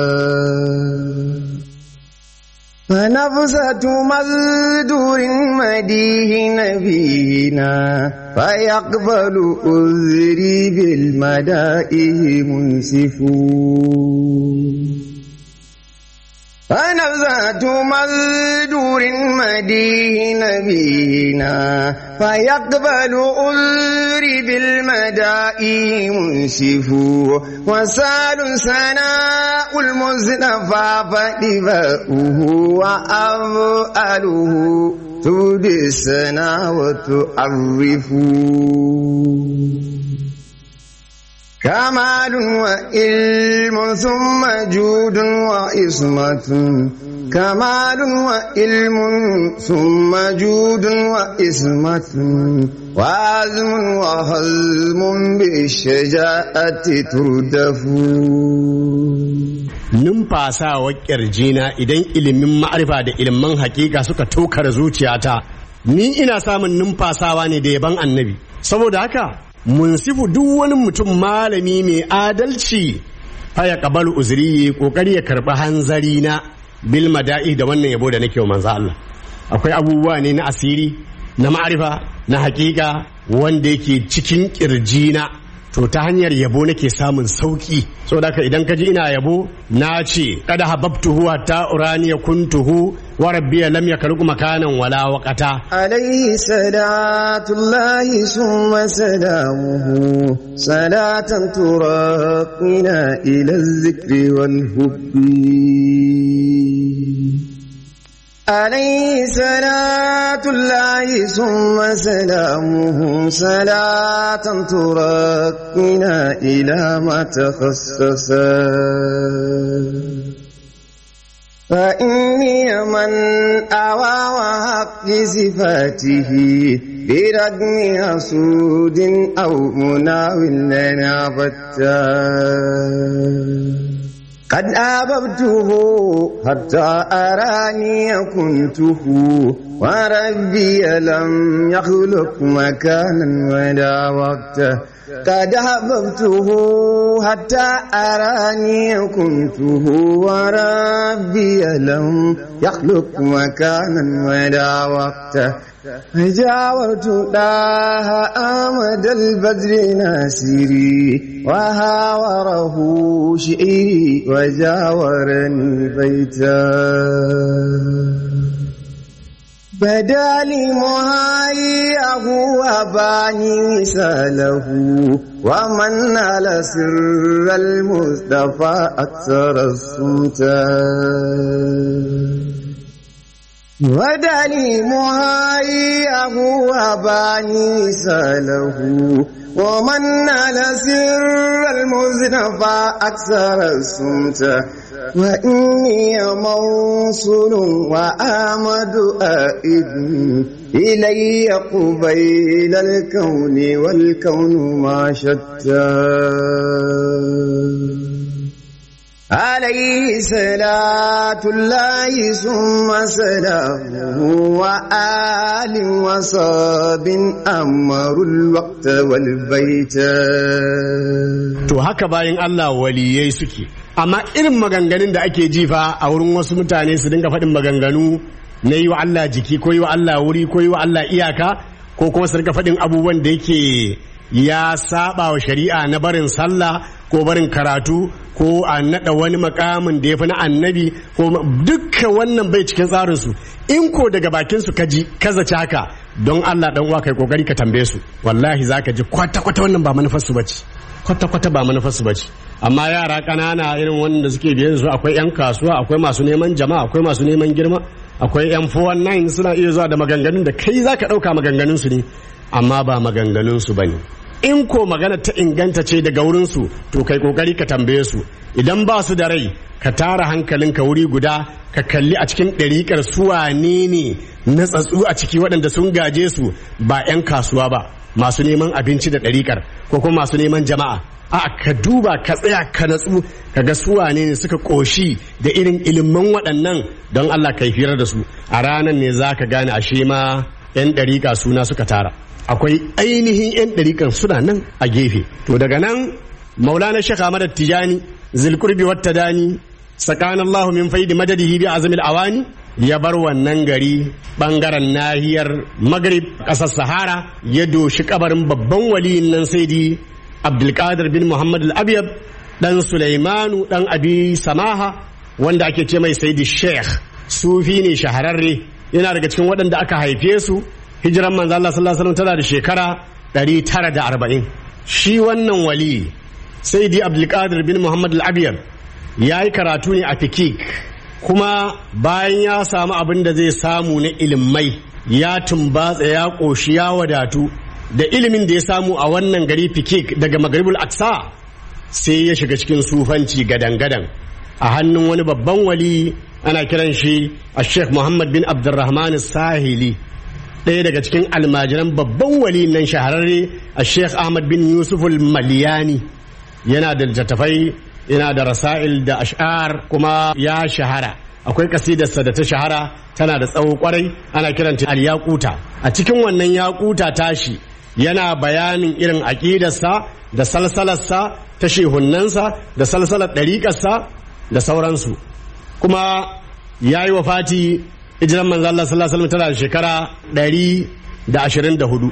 C: فنفسة مصدور مديه نبينا فيقبل أذري بالمدائه منسفون فنبذات مزدور مديه نبينا فيقبل أذري بالمدائي منسف وسال سناء المصطفى فدفاؤه وأفعله تودي السنا وتعرفه كمال وإلم ثم جود وإصمة كمال وإلم ثم جود وإصمة وعزم وهزم بالشجاعة تردف
B: numfasawa ƙirjina idan ilimin ma'arifa da ilimin hakika suka tokar zuciyata ni ina samun numfasawa ne da yaban annabi saboda haka munsifu duk wani mutum malami mai adalci faya kabalu uzuri kokari ya karɓi hanzari na bil mada'i da wannan yabo da nake wa manzo Allah akwai abubuwa ne na asiri na ma'arifa na hakika wanda yake cikin kirjina to ta hanyar yabo nake samun sauki saboda haka idan ka ji ina yabo na ce kada hababtuhu hatta urani kuntuhu wa rabbiya lam yakhluq makanan wala waqata
C: عليه صلاة الله ثم سلامه صلاة تراقنا إلى الذكر والحب عليه صلاة الله ثم سلامه صلاة تراقنا إلى ما تخصصا فإني من أوى وحق صفاته برغم حسود أو مناول لنا بتا قد أببته حتى أراني كنته وربي لم يخلق مكانا ولا وقتا قد أحببته حتى أراني كنته وربي لم يخلق مكانا ولا وقتا جاورت داها أمد البدر ناسري وهاوره شئري وجاورني بيتا بدا لي مهايه وباني مثاله ومن على سر المصطفى أكثر السلطان ودلي مهايه وباني مثاله ومن على سر المصطفى أكثر السلطان وإني موصول وآمد آئد إلي قبيل الكون والكون ما شتى عليه صلاة الله ثم سلامه وآل وصاب أمر الوقت والبيت
B: to haka bayan Allah waliyai suke amma irin maganganun da ake jifa a wurin wasu mutane su dinga faɗin maganganu na yi wa Allah jiki ko yi wa Allah wuri ko yi wa Allah iyaka ko kuma su dinga faɗin abubuwan da yake ya saba wa shari'a na barin sallah ko barin karatu ko a naɗa wani makamin da ya fi na annabi ko dukka wannan bai cikin tsarinsu in ko daga bakin su kaji ka zaci haka don Allah dan uwa kai kokari ka tambaye su wallahi zaka ji kwata kwata wannan ba manufar su bace kwata kwata ba manufar su bace amma yara kanana irin wanda suke biye da su akwai yan kasuwa akwai masu neman jama'a akwai masu neman girma akwai yan 419 suna iya zuwa da maganganun da kai zaka dauka maganganun su ne amma ba maganganun su bane in ko magana ta inganta ce daga wurinsu to kai kokari ka tambaye su idan ba su da rai ka tara hankalinka wuri guda ka kalli a cikin ɗariƙar su wane ne na tsatsu a ciki waɗanda sun gaje su ba 'yan kasuwa ba masu neman abinci da ɗariƙar ko kuma masu neman jama'a a ka duba ka tsaya ka natsu ka ga su wane ne suka ƙoshi da irin ilimin waɗannan don Allah ka yi firar da su a ranar ne za ka gane ashe ma 'yan ɗariƙa suna suka tara akwai ainihin 'yan ɗariƙan suna nan a gefe to daga nan maulana shekha ahmad tijani zilkurbi wata dani tsakanin allahu min faidi madadihi bi azamil awani ya bar wannan gari bangaren nahiyar magrib ƙasar sahara ya doshi kabarin babban waliyin nan saidi abdulkadir bin muhammad al-abyad dan sulaimanu dan abi samaha wanda ake ce mai saidi sheikh sufi ne shahararre yana daga cikin waɗanda aka haife su hijiran manzo Allah sallallahu alaihi wasallam tana da shekara 940 shi wannan wali saidi abdulkadir bin muhammad al-abiyar ya yi karatu ne a fikik kuma bayan ya samu abin da zai samu na ilimai ya tumbatsa ya ƙoshi ya wadatu da ilimin da ya samu a wannan gari fikik daga magaribul aksa sai ya shiga cikin sufanci gadan-gadan a hannun wani babban wali ana kiran shi a sheikh muhammad bin abdurrahman sahili ɗaya daga cikin almajiran babban wali nan shahararre a sheikh ahmad bin yusuf maliyani yana da littattafai yana da rasa'il da ash'ar kuma ya shahara akwai kasidarsa da ta shahara tana da tsawo kwarai ana kiranta al-yaquta a cikin wannan yaquta tashi yana bayanin irin aƙidarsa da salsalarsa ta shehunnansa da salsalar ɗariƙarsa da sauransu kuma ya yi wafati hijiran manzo Allah sallallahu alaihi wasallam tana da shekara 124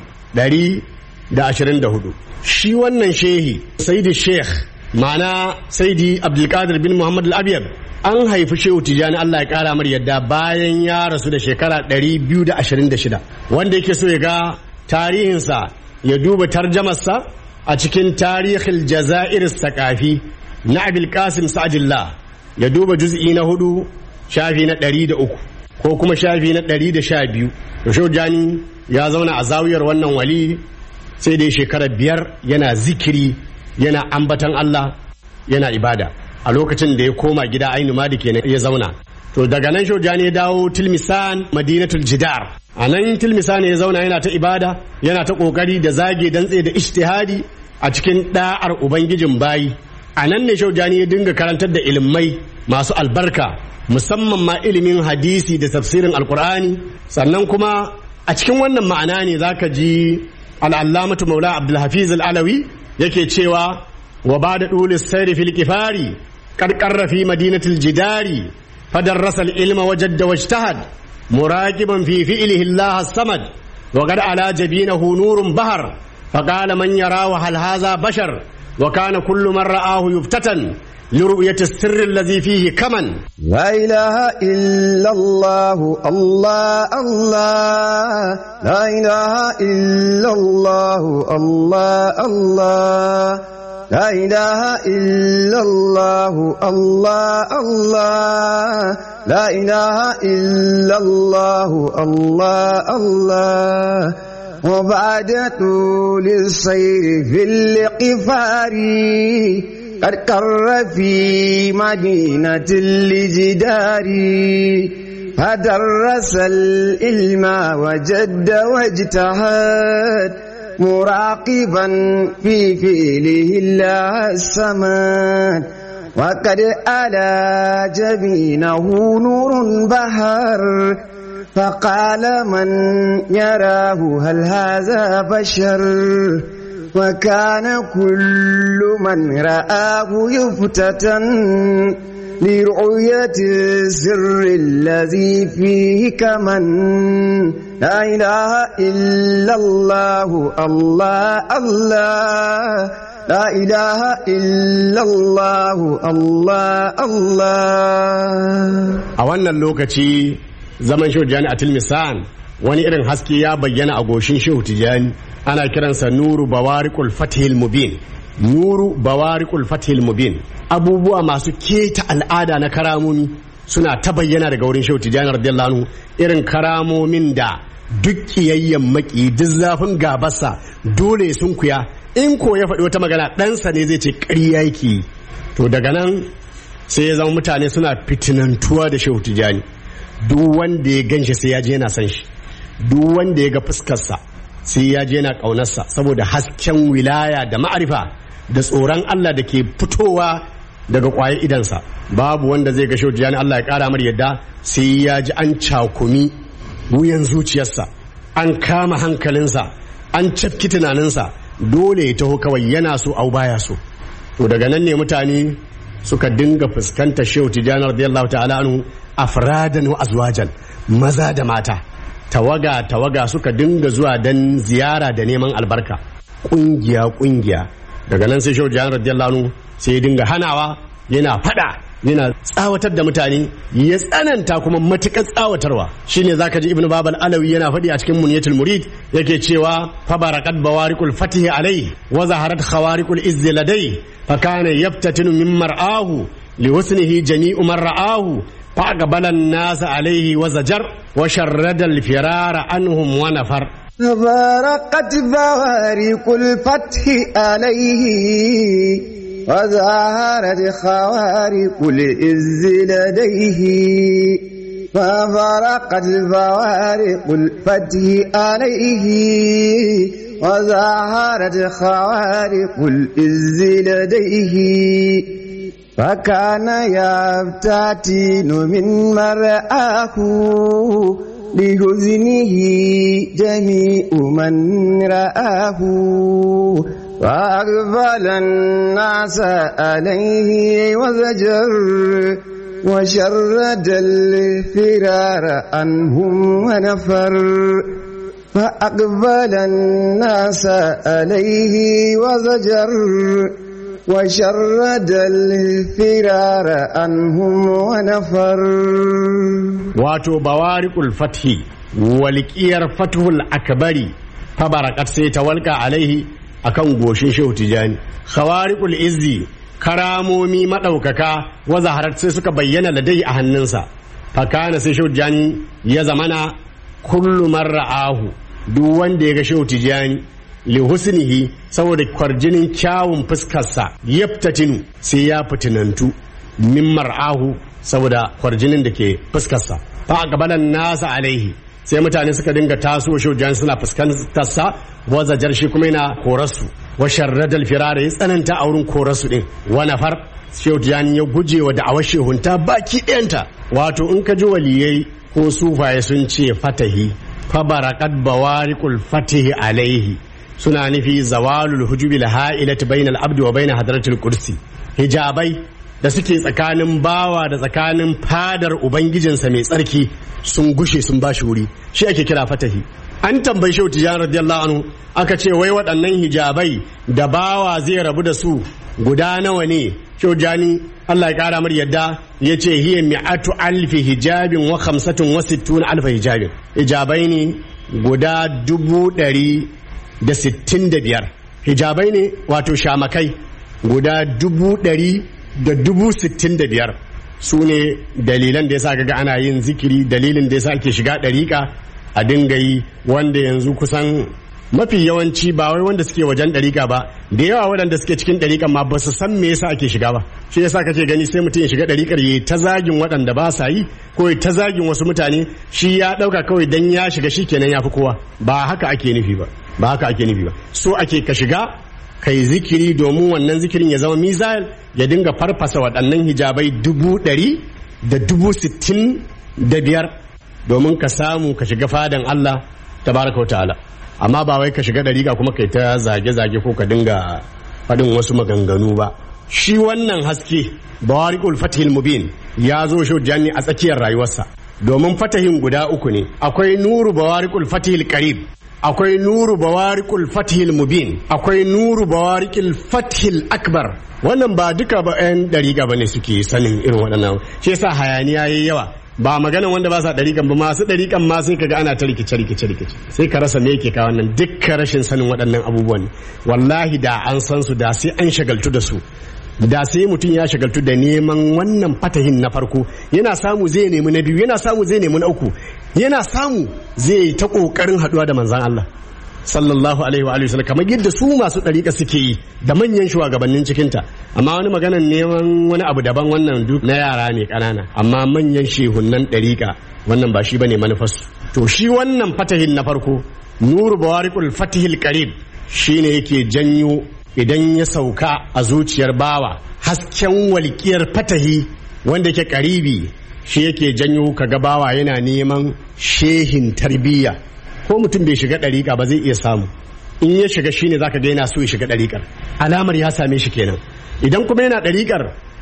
B: 124 shi wannan shehi sayyidi sheikh ma'ana sayyidi abdulkadir bin muhammad al-abiyar an haifi shehu tijani Allah ya kara mar yadda bayan ya rasu da shekara 226 wanda yake so ya ga tarihinsa ya duba tarjamarsa a cikin tarihil jazair sakafi na abil qasim sa'adillah ya duba juz'i na hudu shafi na ɗari da uku ko kuma shafi na ɗari da sha biyu to jani ya zauna a zawiyar wannan wali sai dai shekara biyar yana zikiri yana ambatan Allah yana ibada a lokacin da ya koma gida ainu ma da kenan ya zauna to daga nan shojani ya dawo tilmisan madinatul jidar a nan tilmisan ya zauna yana ta ibada yana ta kokari da zage dantse da ijtihadi a cikin da'ar ubangijin bayi a nan ne shaujani ya dinga karantar da ilimai masu albarka musamman ma ilimin hadisi da tafsirin alkur'ani sannan kuma a cikin wannan ma'ana ne zaka ji al'allamatu maula abdulhafiz al'alawi yake cewa wa ba da ɗulis sairi fil kifari karkarra fi madinatul jidari fadarrasa ilma wajadda wajtahad muraqiban fi fi'lihi Allah samad wa qad ala jabinahu nurun bahar فقال من يراه هل هذا بشر وكان كل من رآه يفتتن لرؤية السر الذي فيه كمن
C: لا إله إلا الله الله الله لا إله إلا الله الله الله لا إله إلا الله الله الله لا إله إلا الله الله الله وبعد طول السير في القفار قد قر في مدينة الجدار فدرس العلم وجد واجتهد مراقبا في فعله الله السماد وقد ألا جبينه نور بهر فقال من يراه هل هذا بشر وكان كل من رآه يفتتن لرؤية السر الذي فيه كمن لا إله إلا الله الله الله لا إله إلا الله الله الله
B: a wannan lokaci zaman shehu tijjani a tilmisan wani irin haske ya bayyana a goshin shehu tijjani ana kiransa nuru bawarikul fatihil mubin nuru bawarikul fatihil mubin abubuwa masu keta al'ada na karamomi suna ta bayyana daga wurin shehu tijjani radiyallahu anhu irin karamomin da duk kiyayyen maki duk zafin gabarsa dole sun kuya in ko ya faɗi wata magana ɗansa ne zai ce ƙarya yake to daga nan sai ya zama mutane suna fitinantuwa da shehu tijjani duk wanda ya ganshi sai ya je yana san shi duk wanda ya ga fuskarsa sai ya je yana ƙaunarsa saboda hasken wilaya da ma'arifa da tsoron Allah da ke fitowa daga ƙwaye idansa babu wanda zai ga shaujiyani Allah ya ƙara mar yadda sai ya ji an cakumi wuyan zuciyarsa an kama hankalinsa an cafki tunaninsa dole ya taho kawai yana so au baya so to daga nan ne mutane suka dinga fuskantar shehu tijjani radiyallahu ta'ala anhu afradan wa azwajan maza da mata tawaga tawaga suka dinga zuwa dan ziyara da neman albarka kungiya kungiya daga nan sai shehu tijjani radiyallahu anhu sai ya dinga hanawa yana fada yana tsawatar da mutane ya tsananta kuma matuƙar tsawatarwa shine zaka ji ibnu babal alawi yana faɗi a cikin muniyatul murid yake cewa fa barakat bawariqul fatih alai wa zaharat khawariqul izz ladai fa kana yaftatinu min mar'ahu liwasnihi jami'u man ra'ahu فأقبل الناس عليه وزجر وشرد الفرار عنهم ونفر
C: تبارقت بوارق الفتح عليه وظهرت خوارق العز لديه فبرقت بوارق الفتح عليه وظهرت خوارق العز لديه فكان يفتتن من مرآه لحزنه جميع من رآه وأقبل الناس عليه وزجر وشرد الفرار عنهم ونفر فأقبل الناس عليه وزجر وشرد الفرار عنهم ونفر
B: wato bawariqul fathi walƙiyar fathul akbari fabarakat sai ta walƙa alaihi akan goshin shehu tijani khawariqul izzi karamomi madaukaka wa zaharat sai suka bayyana ladai a hannunsa fakana sai shehu tijani ya zamana kullu man ra'ahu duk wanda ya ga shehu tijani li husnihi saboda kwarjinin kyawun fuskarsa yaftatinu sai ya fitinantu min mar'ahu saboda kwarjinin da ke fuskarsa fa gabanan nasa alaihi sai mutane suka dinga taso shaujan suna fuskantarsa wazajar shi kuma yana korarsu wa sharradal firara ya tsananta a wurin korarsu din wa nafar shaujan ya guje wa da'awar shehunta baki ɗayanta wato in ka ji waliyai ko sufaye sun ce fatahi fa barakat bawariqul fatihi alaihi suna nufi zawalul hujubil ha'ilati bainal abdi wa bain hadratil kursi hijabai da suke tsakanin bawa da tsakanin fadar ubangijinsa mai tsarki sun gushe sun bashi wuri shi ake kira fatahi an tambayi shehu tijani radiyallahu anhu aka ce wai waɗannan hijabai da bawa zai rabu da su guda nawa ne shehu jani Allah ya kara mar yadda ya ce hiya mi'atu alfi hijabin wa khamsatun wa sittuna alfa hijabin hijabai ne guda dubu ɗari da sittin da biyar hijabai ne wato shamakai guda dubu ɗari da dubu sittin da biyar su ne dalilan da ya sa ga ana yin zikiri dalilin da ya sa ake shiga ɗariƙa a dinga yi wanda yanzu kusan mafi yawanci ba wai wanda suke wajen ɗariƙa ba da yawa waɗanda suke cikin ɗariƙan ma ba su san me yasa ake shiga ba shi yasa kake gani sai mutum ya shiga ɗariƙar ya ta zagin waɗanda ba sa yi ko ya ta zagin wasu mutane shi ya ɗauka kawai dan ya shiga shi kenan ya fi kowa ba haka ake nufi ba ba haka ake nufi ba so ake ka shiga kai zikiri domin wannan zikirin ya zama mizal ya dinga farfasa waɗannan hijabai dubu ɗari da dubu sittin da biyar domin ka samu ka shiga fadan Allah tabaraka wa ta'ala amma ba wai ka shiga ɗariƙa kuma kai ta zage-zage ko ka dinga faɗin wasu maganganu ba shi wannan haske bawariqul fatihil mubin ya zo shi janni a tsakiyar rayuwarsa domin fatahin guda uku ne akwai nuru bawariqul fatihil qarib akwai nuru bawariqul fatihil mubin akwai nuru bawariqul fatihil akbar wannan ba duka ba yan dariƙa bane suke sanin irin waɗannan shi yasa hayaniya yayi yawa ba maganan wanda ba sa ɗariƙan ba masu ɗariƙan ma sai kaga ana ta rikice rikice rikice sai ka rasa me yake kawo nan dukkan rashin sanin waɗannan abubuwan wallahi da an san su da sai an shagaltu da su da sai mutum ya shagaltu da neman wannan fatahin na farko yana samu zai nemi na biyu yana samu zai nemi na uku yana samu zai ta kokarin haduwa da manzan Allah sallallahu alaihi wa alihi kamar yadda su masu dariƙa suke yi da manyan shugabannin cikinta amma wani maganan neman wani abu daban wannan duk na yara ne ƙanana amma manyan shehunnan dariƙa wannan ba shi bane manufarsu to shi wannan fatahin na farko nuru bawariqul fatihil qarib shine yake janyo idan ya sauka a zuciyar bawa hasken walƙiyar fatahi wanda yake karibi shi yake janyo kaga bawa yana neman shehin tarbiyya ko mutum bai shiga ɗariƙa ba zai iya samu in ya shiga shine zaka ga yana so ya shiga ɗariƙar alamar ya same shi kenan idan kuma yana ɗariƙar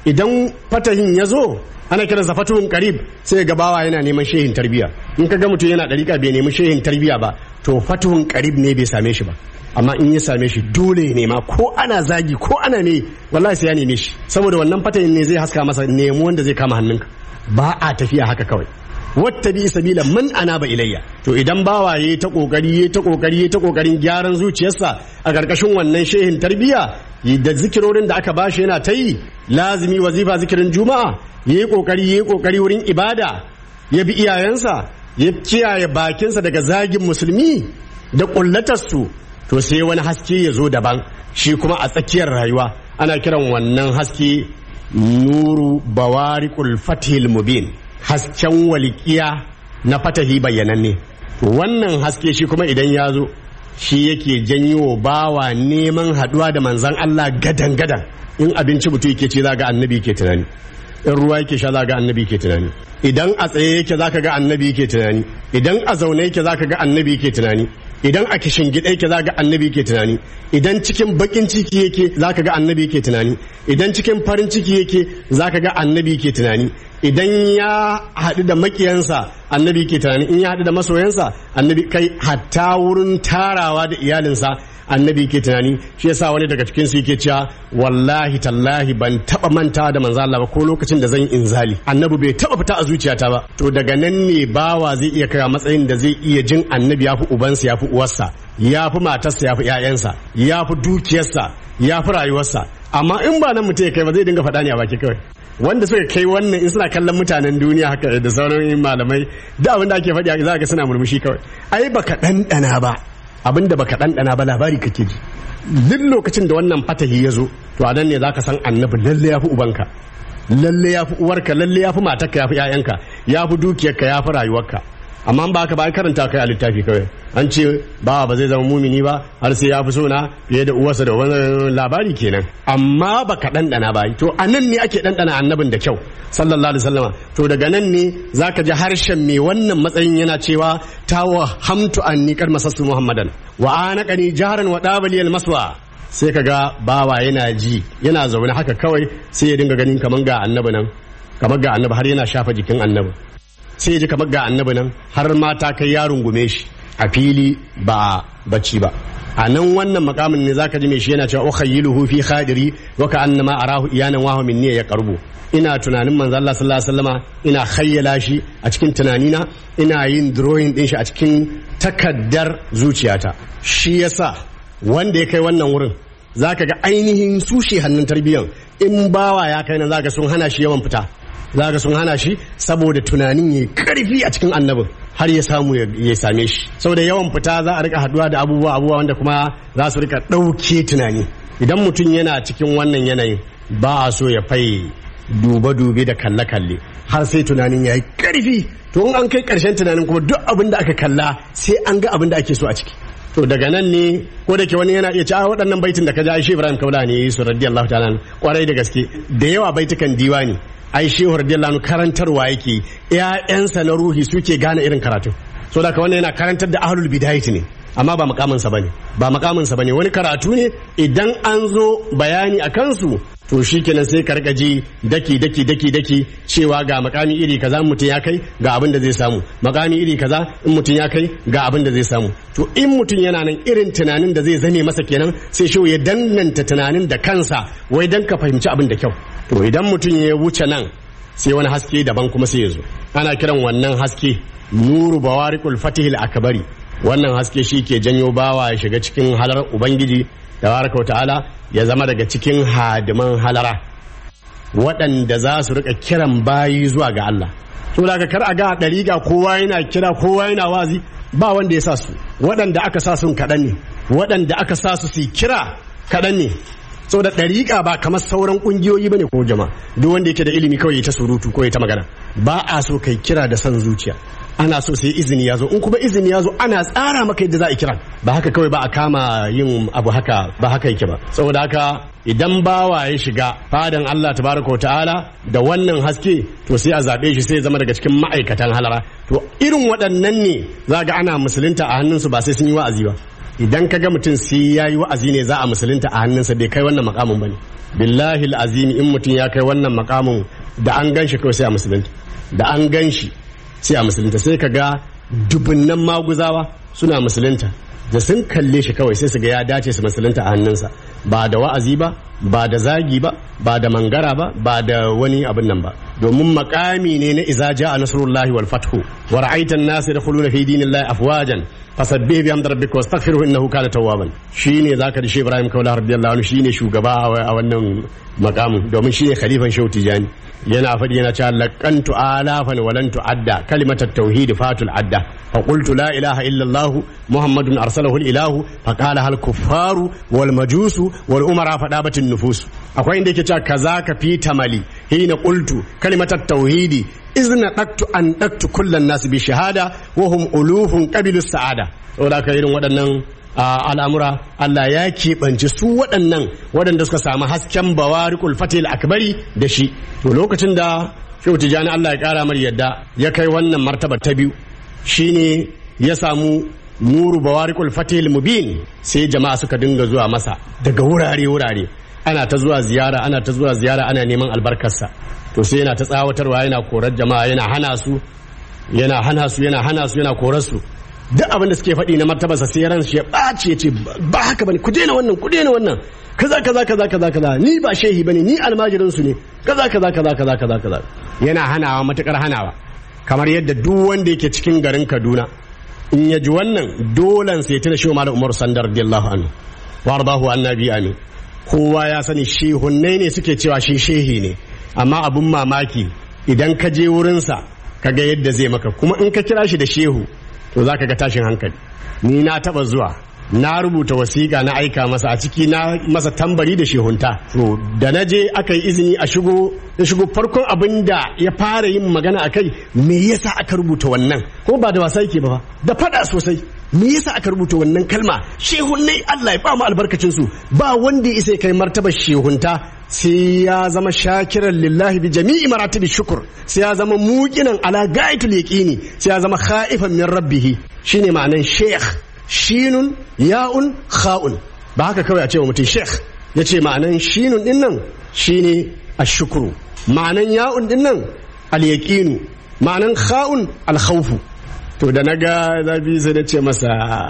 B: idan fatahin ya zo ana kiransa fatuhun karib sai ga bawa yana neman shehin tarbiya in ka ga mutum yana dariƙa bai nemi shehin tarbiya ba to fatuhun karib ne bai same shi ba amma in ya same shi dole ya nema ko ana zagi ko ana ne wallahi sai ya neme shi saboda wannan fatahin ne zai haska masa nemo wanda zai kama hannunka ba a tafiya haka kawai wata bi sabila man anaba ilayya to idan bawa yayi ta kokari yayi ta kokari yayi ta kokarin gyaran zuciyarsa a karkashin wannan shehin tarbiya da zikirorin da aka bashi yana ta yi lazimi wazifa zikirin juma'a yayi kokari yayi kokari wurin ibada ya bi iyayensa ya kiyaye bakinsa daga zagin musulmi da kullatarsu to sai wani haske ya zo daban shi kuma a tsakiyar rayuwa ana kiran wannan haske nuru bawariqul fathil mubin hasken walikiya na fatahi bayyananne to wannan haske shi kuma idan ya zo shi yake janyo bawa neman haduwa da manzan Allah gadan gadan in abinci mutum yake ce za ga annabi ke tunani in ruwa yake sha za ga annabi ke tunani idan a tsaye yake za ka ga annabi ke tunani idan a zaune yake za ka ga annabi ke tunani idan a kishin gida yake za ga annabi ke tunani idan cikin bakin ciki yake za ka ga annabi ke tunani idan cikin farin ciki yake za ka ga annabi ke tunani idan ya haɗu da makiyansa annabi ke tunani in ya haɗu da masoyansa annabi kai hatta wurin tarawa da iyalinsa annabi ke tunani shi yasa wani daga cikin su yake cewa wallahi tallahi ban taba manta da manzo Allah ba ko lokacin da zan yi inzali annabi bai taba fita a zuciyata ba to daga nan ne bawa zai iya kai matsayin da zai iya jin annabi ya fi ubansa ya fi uwarsa ya fi matarsa ya fi ƴaƴansa ya fi dukiyarsa ya fi rayuwarsa amma in ba nan mutum ya kai ba zai dinga faɗa ne a baki kawai wanda suka kai wannan in suna kallon mutanen duniya haka da sauran malamai da abin da ake faɗi za ga suna murmushi kawai ai baka ɗanɗana ba abin da baka ɗanɗana ba labari kake ji duk lokacin da wannan fatahi ya zo to a nan ne za ka san annabi lalle ya fi ubanka lalle ya fi uwarka lalle ya fi matarka ya fi 'ya'yanka ya fi dukiyarka ya fi rayuwarka amma ba ka ba karanta kai a littafi kawai an ce ba ba zai zama mumini ba har sai ya fi sona fiye da uwarsa da wani labari kenan amma ba ka ɗanɗana ba to a nan ne ake ɗanɗana annabin da kyau sallallahu alaihi wasallama to daga nan ne zaka ji harshen mai wannan matsayin yana cewa tawa hamtu anni kar masassu muhammadan wa anaqani jaharan wa dabali al maswa sai kaga bawa yana ji yana zaune haka kawai sai ya dinga ganin kaman ga annabi nan kamar ga annabi har yana shafa jikin annabi sai ya ji kamar ga annabi nan har mata kai ya rungume shi a fili ba bacci ba a nan wannan makamin ne zaka ji mai shi yana cewa ukhayyiluhu fi khadiri wa ka annama arahu iyanan wa minni ya qarbu ina tunanin manzo Allah sallallahu alaihi wasallama ina khayyala shi a cikin tunanina ina yin drawing din shi a cikin takaddar zuciyata shi yasa wanda ya kai wannan wurin zaka ga ainihin sushe hannun tarbiyyan in bawa ya kai nan zaka sun hana shi yawan fita zaka sun hana shi saboda tunanin ya karfi a cikin annabin har ya samu ya same shi saboda yawan fita za a rika haduwa da abubuwa abubuwa wanda kuma za su rika ɗauke tunani idan mutum yana cikin wannan yanayin ba a so ya fai dube-dube da kalle-kalle har sai tunanin ya yi karfi to in an kai karshen tunanin kuma duk abin da aka kalla sai an ga abin da ake so a ciki to daga nan ne ko da ke wani yana iya cewa waɗannan baitin da ka ja shi Ibrahim Kaula ne yi su radiyallahu ta'ala kwarai da gaske da yawa baitukan diwani ai shehu radiyallahu anhu karantarwa yake ƴaƴansa na ruhi suke gane irin karatu so da wannan yana karantar da ahlul bidayati ne amma ba makamin sa bane ba makamin sa bane wani karatu ne idan an zo bayani a kansu to shikenan sai ka rika ji daki daki daki daki cewa ga makami iri kaza mutum ya kai ga abin da zai samu makami iri kaza in mutum ya kai ga abin da zai samu to in mutum yana nan irin tunanin da zai zame masa kenan sai shi ya danganta tunanin da kansa wai dan ka fahimci abin da kyau to idan mutum ya wuce nan sai wani haske daban kuma sai ya zo ana kiran wannan haske nuru bawariqul fatihil akbari wannan haske shi ke janyo bawa ya shiga cikin halar ubangiji tabaraka ta'ala ya zama daga cikin hadiman halara waɗanda za su rika kiran bayi zuwa ga Allah to daga kar a ga ɗariƙa kowa yana kira kowa yana wazi ba wanda ya sa su waɗanda aka sa sun kaɗan ne waɗanda aka sa su su kira kaɗan ne saboda ɗariƙa ba kamar sauran ƙungiyoyi bane ko jama'a duk wanda yake da ilimi kawai ya ta surutu ko ya ta magana ba a so kai kira da son zuciya ana so sai izini ya zo in kuma izini ya zo ana tsara maka yadda za a kira ba haka kawai ba a kama yin abu haka ba haka yake ba saboda haka idan bawa ya shiga fadan Allah tabaraka wa ta'ala da wannan haske to sai a zabe shi sai ya zama daga cikin ma'aikatan halara to irin waɗannan ne za ga ana musulunta a hannunsu ba sai sun yi wa'azi ba idan ka ga mutum sai ya yi wa'azi ne za a musulunta a hannunsa bai kai wannan makamin ba ne billahi azimi in mutum ya kai wannan makamin da an gan shi kawai sai a musulunta da an gan shi sai a musulunta sai ka ga dubunnan maguzawa suna musulunta da sun kalle shi kawai sai su ga ya dace su musulunta a hannunsa ba da wa'azi ba ba da zagi ba ba da mangara ba ba da wani abin nan ba domin makami ne na iza ja'a nasrullahi wal fathu wa ra'aita an-nas yadkhuluna fi dinillahi afwajan fasabbih bi hamdi rabbika wastaghfirhu innahu kana tawwaban shine zaka da shi Ibrahim Kaula radiyallahu anhu shine shugaba a wannan makamin domin shine khalifan Shehu Tijani yana faɗi yana cewa laqantu alafan walan tu'adda kalimatat tauhid fatul adda fa qultu la ilaha illa Allah muhammadun arsalahu al-ilahu fa qala hal kuffaru wal majusu wal umara fadabatin nufus akwai inda yake cewa kaza ka fi tamali hina qultu kalimatat tauhidi izna daktu an daktu kullan nas bi shahada wa hum ulufun qabilu sa'ada saboda ka irin waɗannan al'amura Allah ya keɓance su waɗannan waɗanda suka samu hasken bawarikul fatil akbari da shi to lokacin da shehu tijani Allah ya ƙara mar yadda ya kai wannan martaba ta biyu shine ya samu nuru bawarikul fatil mubin sai jama'a suka dinga zuwa masa daga wurare wurare ana ta zuwa ziyara ana ta zuwa ziyara ana neman albarkarsa to sai yana ta tsawatarwa yana korar jama'a yana hana su yana hana su yana hana su yana korar su duk abin da suke faɗi na martabarsa sai ran shi ya ɓaci ya ce ba haka bane ku daina wannan ku daina wannan kaza kaza kaza kaza kaza ni ba shehi bane ni almajirin su ne kaza kaza kaza kaza kaza kaza yana hanawa matukar hanawa kamar yadda duk wanda yake cikin garin Kaduna in ya ji wannan dolan sai ta da shi Malam Umar Sandar radiyallahu anhu wardahu annabi amin kowa ya sani shehunnai ne suke cewa shi shehi ne amma abun mamaki idan ka je wurinsa ka ga yadda zai maka kuma in ka kira shi da shehu to za ka ga tashin hankali ni na taba zuwa na rubuta wasiƙa na aika masa a ciki na masa tambari da shehunta to da na je aka yi izini a shigo ya shigo farkon abin da ya fara yin magana a kai me yasa aka rubuta wannan ko ba da wasa yake ba da fada sosai me yasa aka rubuta wannan kalma shehunnai Allah ya ba mu albarkacin su ba wanda ya isa kai martaba shehunta sai ya zama shakiran lillahi bi jami'i maratibi shukur sai ya zama muqinan ala gaitul yaqini sai ya zama khaifan min rabbih shine ma'anan sheikh shinun ya'un kha'un ba haka kawai a ce wa mutum sheikh yace ma'anan shinun din nan shine ashukru ma'anan ya'un din nan al-yaqinu ma'anan kha'un al-khawfu to da naga zabi sai na ce masa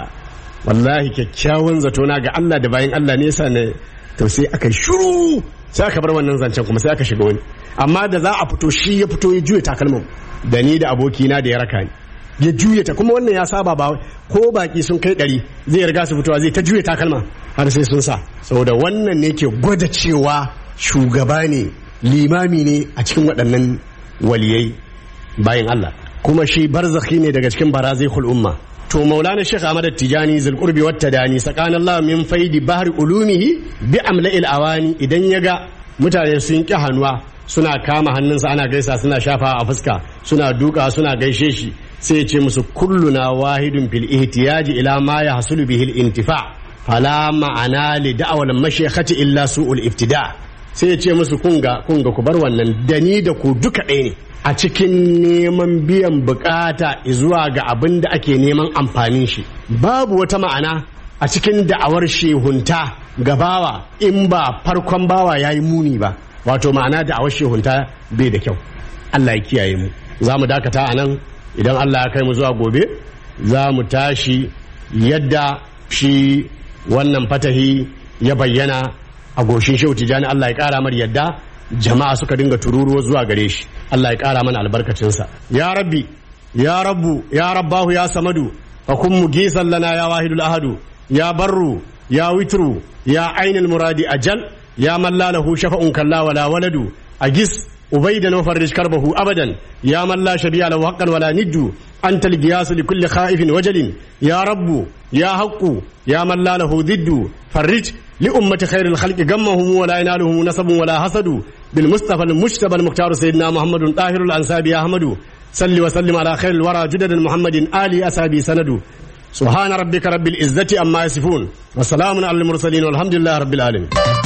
B: wallahi kyakkyawan zato na ga Allah da bayan Allah ne yasa ne to sai aka shiru sai aka bar wannan zancen kuma sai aka shiga wani amma da za a fito shi ya fito ya juya takalmin da ni da abokina da ya raka ni ya juya ta kuma wannan ya saba ba ko baki sun kai ɗari zai riga su fitowa zai ta juya takalma har sai sun sa saboda wannan ne ke gwada cewa shugaba ne limami ne a cikin waɗannan waliyai bayan Allah kuma shi barzakhi ne daga cikin barazai umma to maulana shekh ahmad tijani zulqurbi wata dani tsakanin allah min faidi bahri ulumihi bi amla'il awani idan ya ga mutane sun ki hannuwa suna kama hannunsa ana gaisa suna shafa a fuska suna duka suna gaishe shi sai ya ce musu kulluna wahidun fil ihtiyaji ila ma yahsulu bihi al intifa fala ma'ana li da'wal mashayikhati illa su'ul iftida sai ya ce musu kunga kunga ku bar wannan da ni da ku duka ɗaya ne a cikin neman biyan bukata zuwa ga abin da ake neman amfanin shi babu wata ma'ana a cikin da'awar shehunta ga bawa in ba farkon bawa ya yi muni ba wato ma'ana da'awar shehunta bai da kyau Allah ya kiyaye mu za mu dakata a nan idan Allah ya kai mu zuwa gobe za mu tashi yadda shi wannan fatahi ya bayyana a goshin shehu tijani Allah ya kara mar yadda jama'a suka dinga tururuwa zuwa gare shi Allah ya kara mana albarkacinsa ya rabbi ya rabbu ya rabbahu ya samadu fa kun mugisan lana ya wahidul ahadu ya barru ya witru ya ainul muradi ajal ya man la lahu shafa'un kalla wala waladu agis ubaidan wa farrij karbahu abadan ya man la shabi'a lahu haqqan wala niddu anta al-giyas li kulli khaifin wajalin ya rabbu ya haqqu ya man la lahu diddu farrij لأمة خير الخلق قمهم ولا ينالهم نسب ولا حسد بالمصطفى المجتبى المختار سيدنا محمد طاهر الأنساب يا أحمد صل وسلم على خير الورى جدد محمد آل أسابي سند سبحان ربك رب العزة أما يصفون وسلام على المرسلين والحمد لله رب العالمين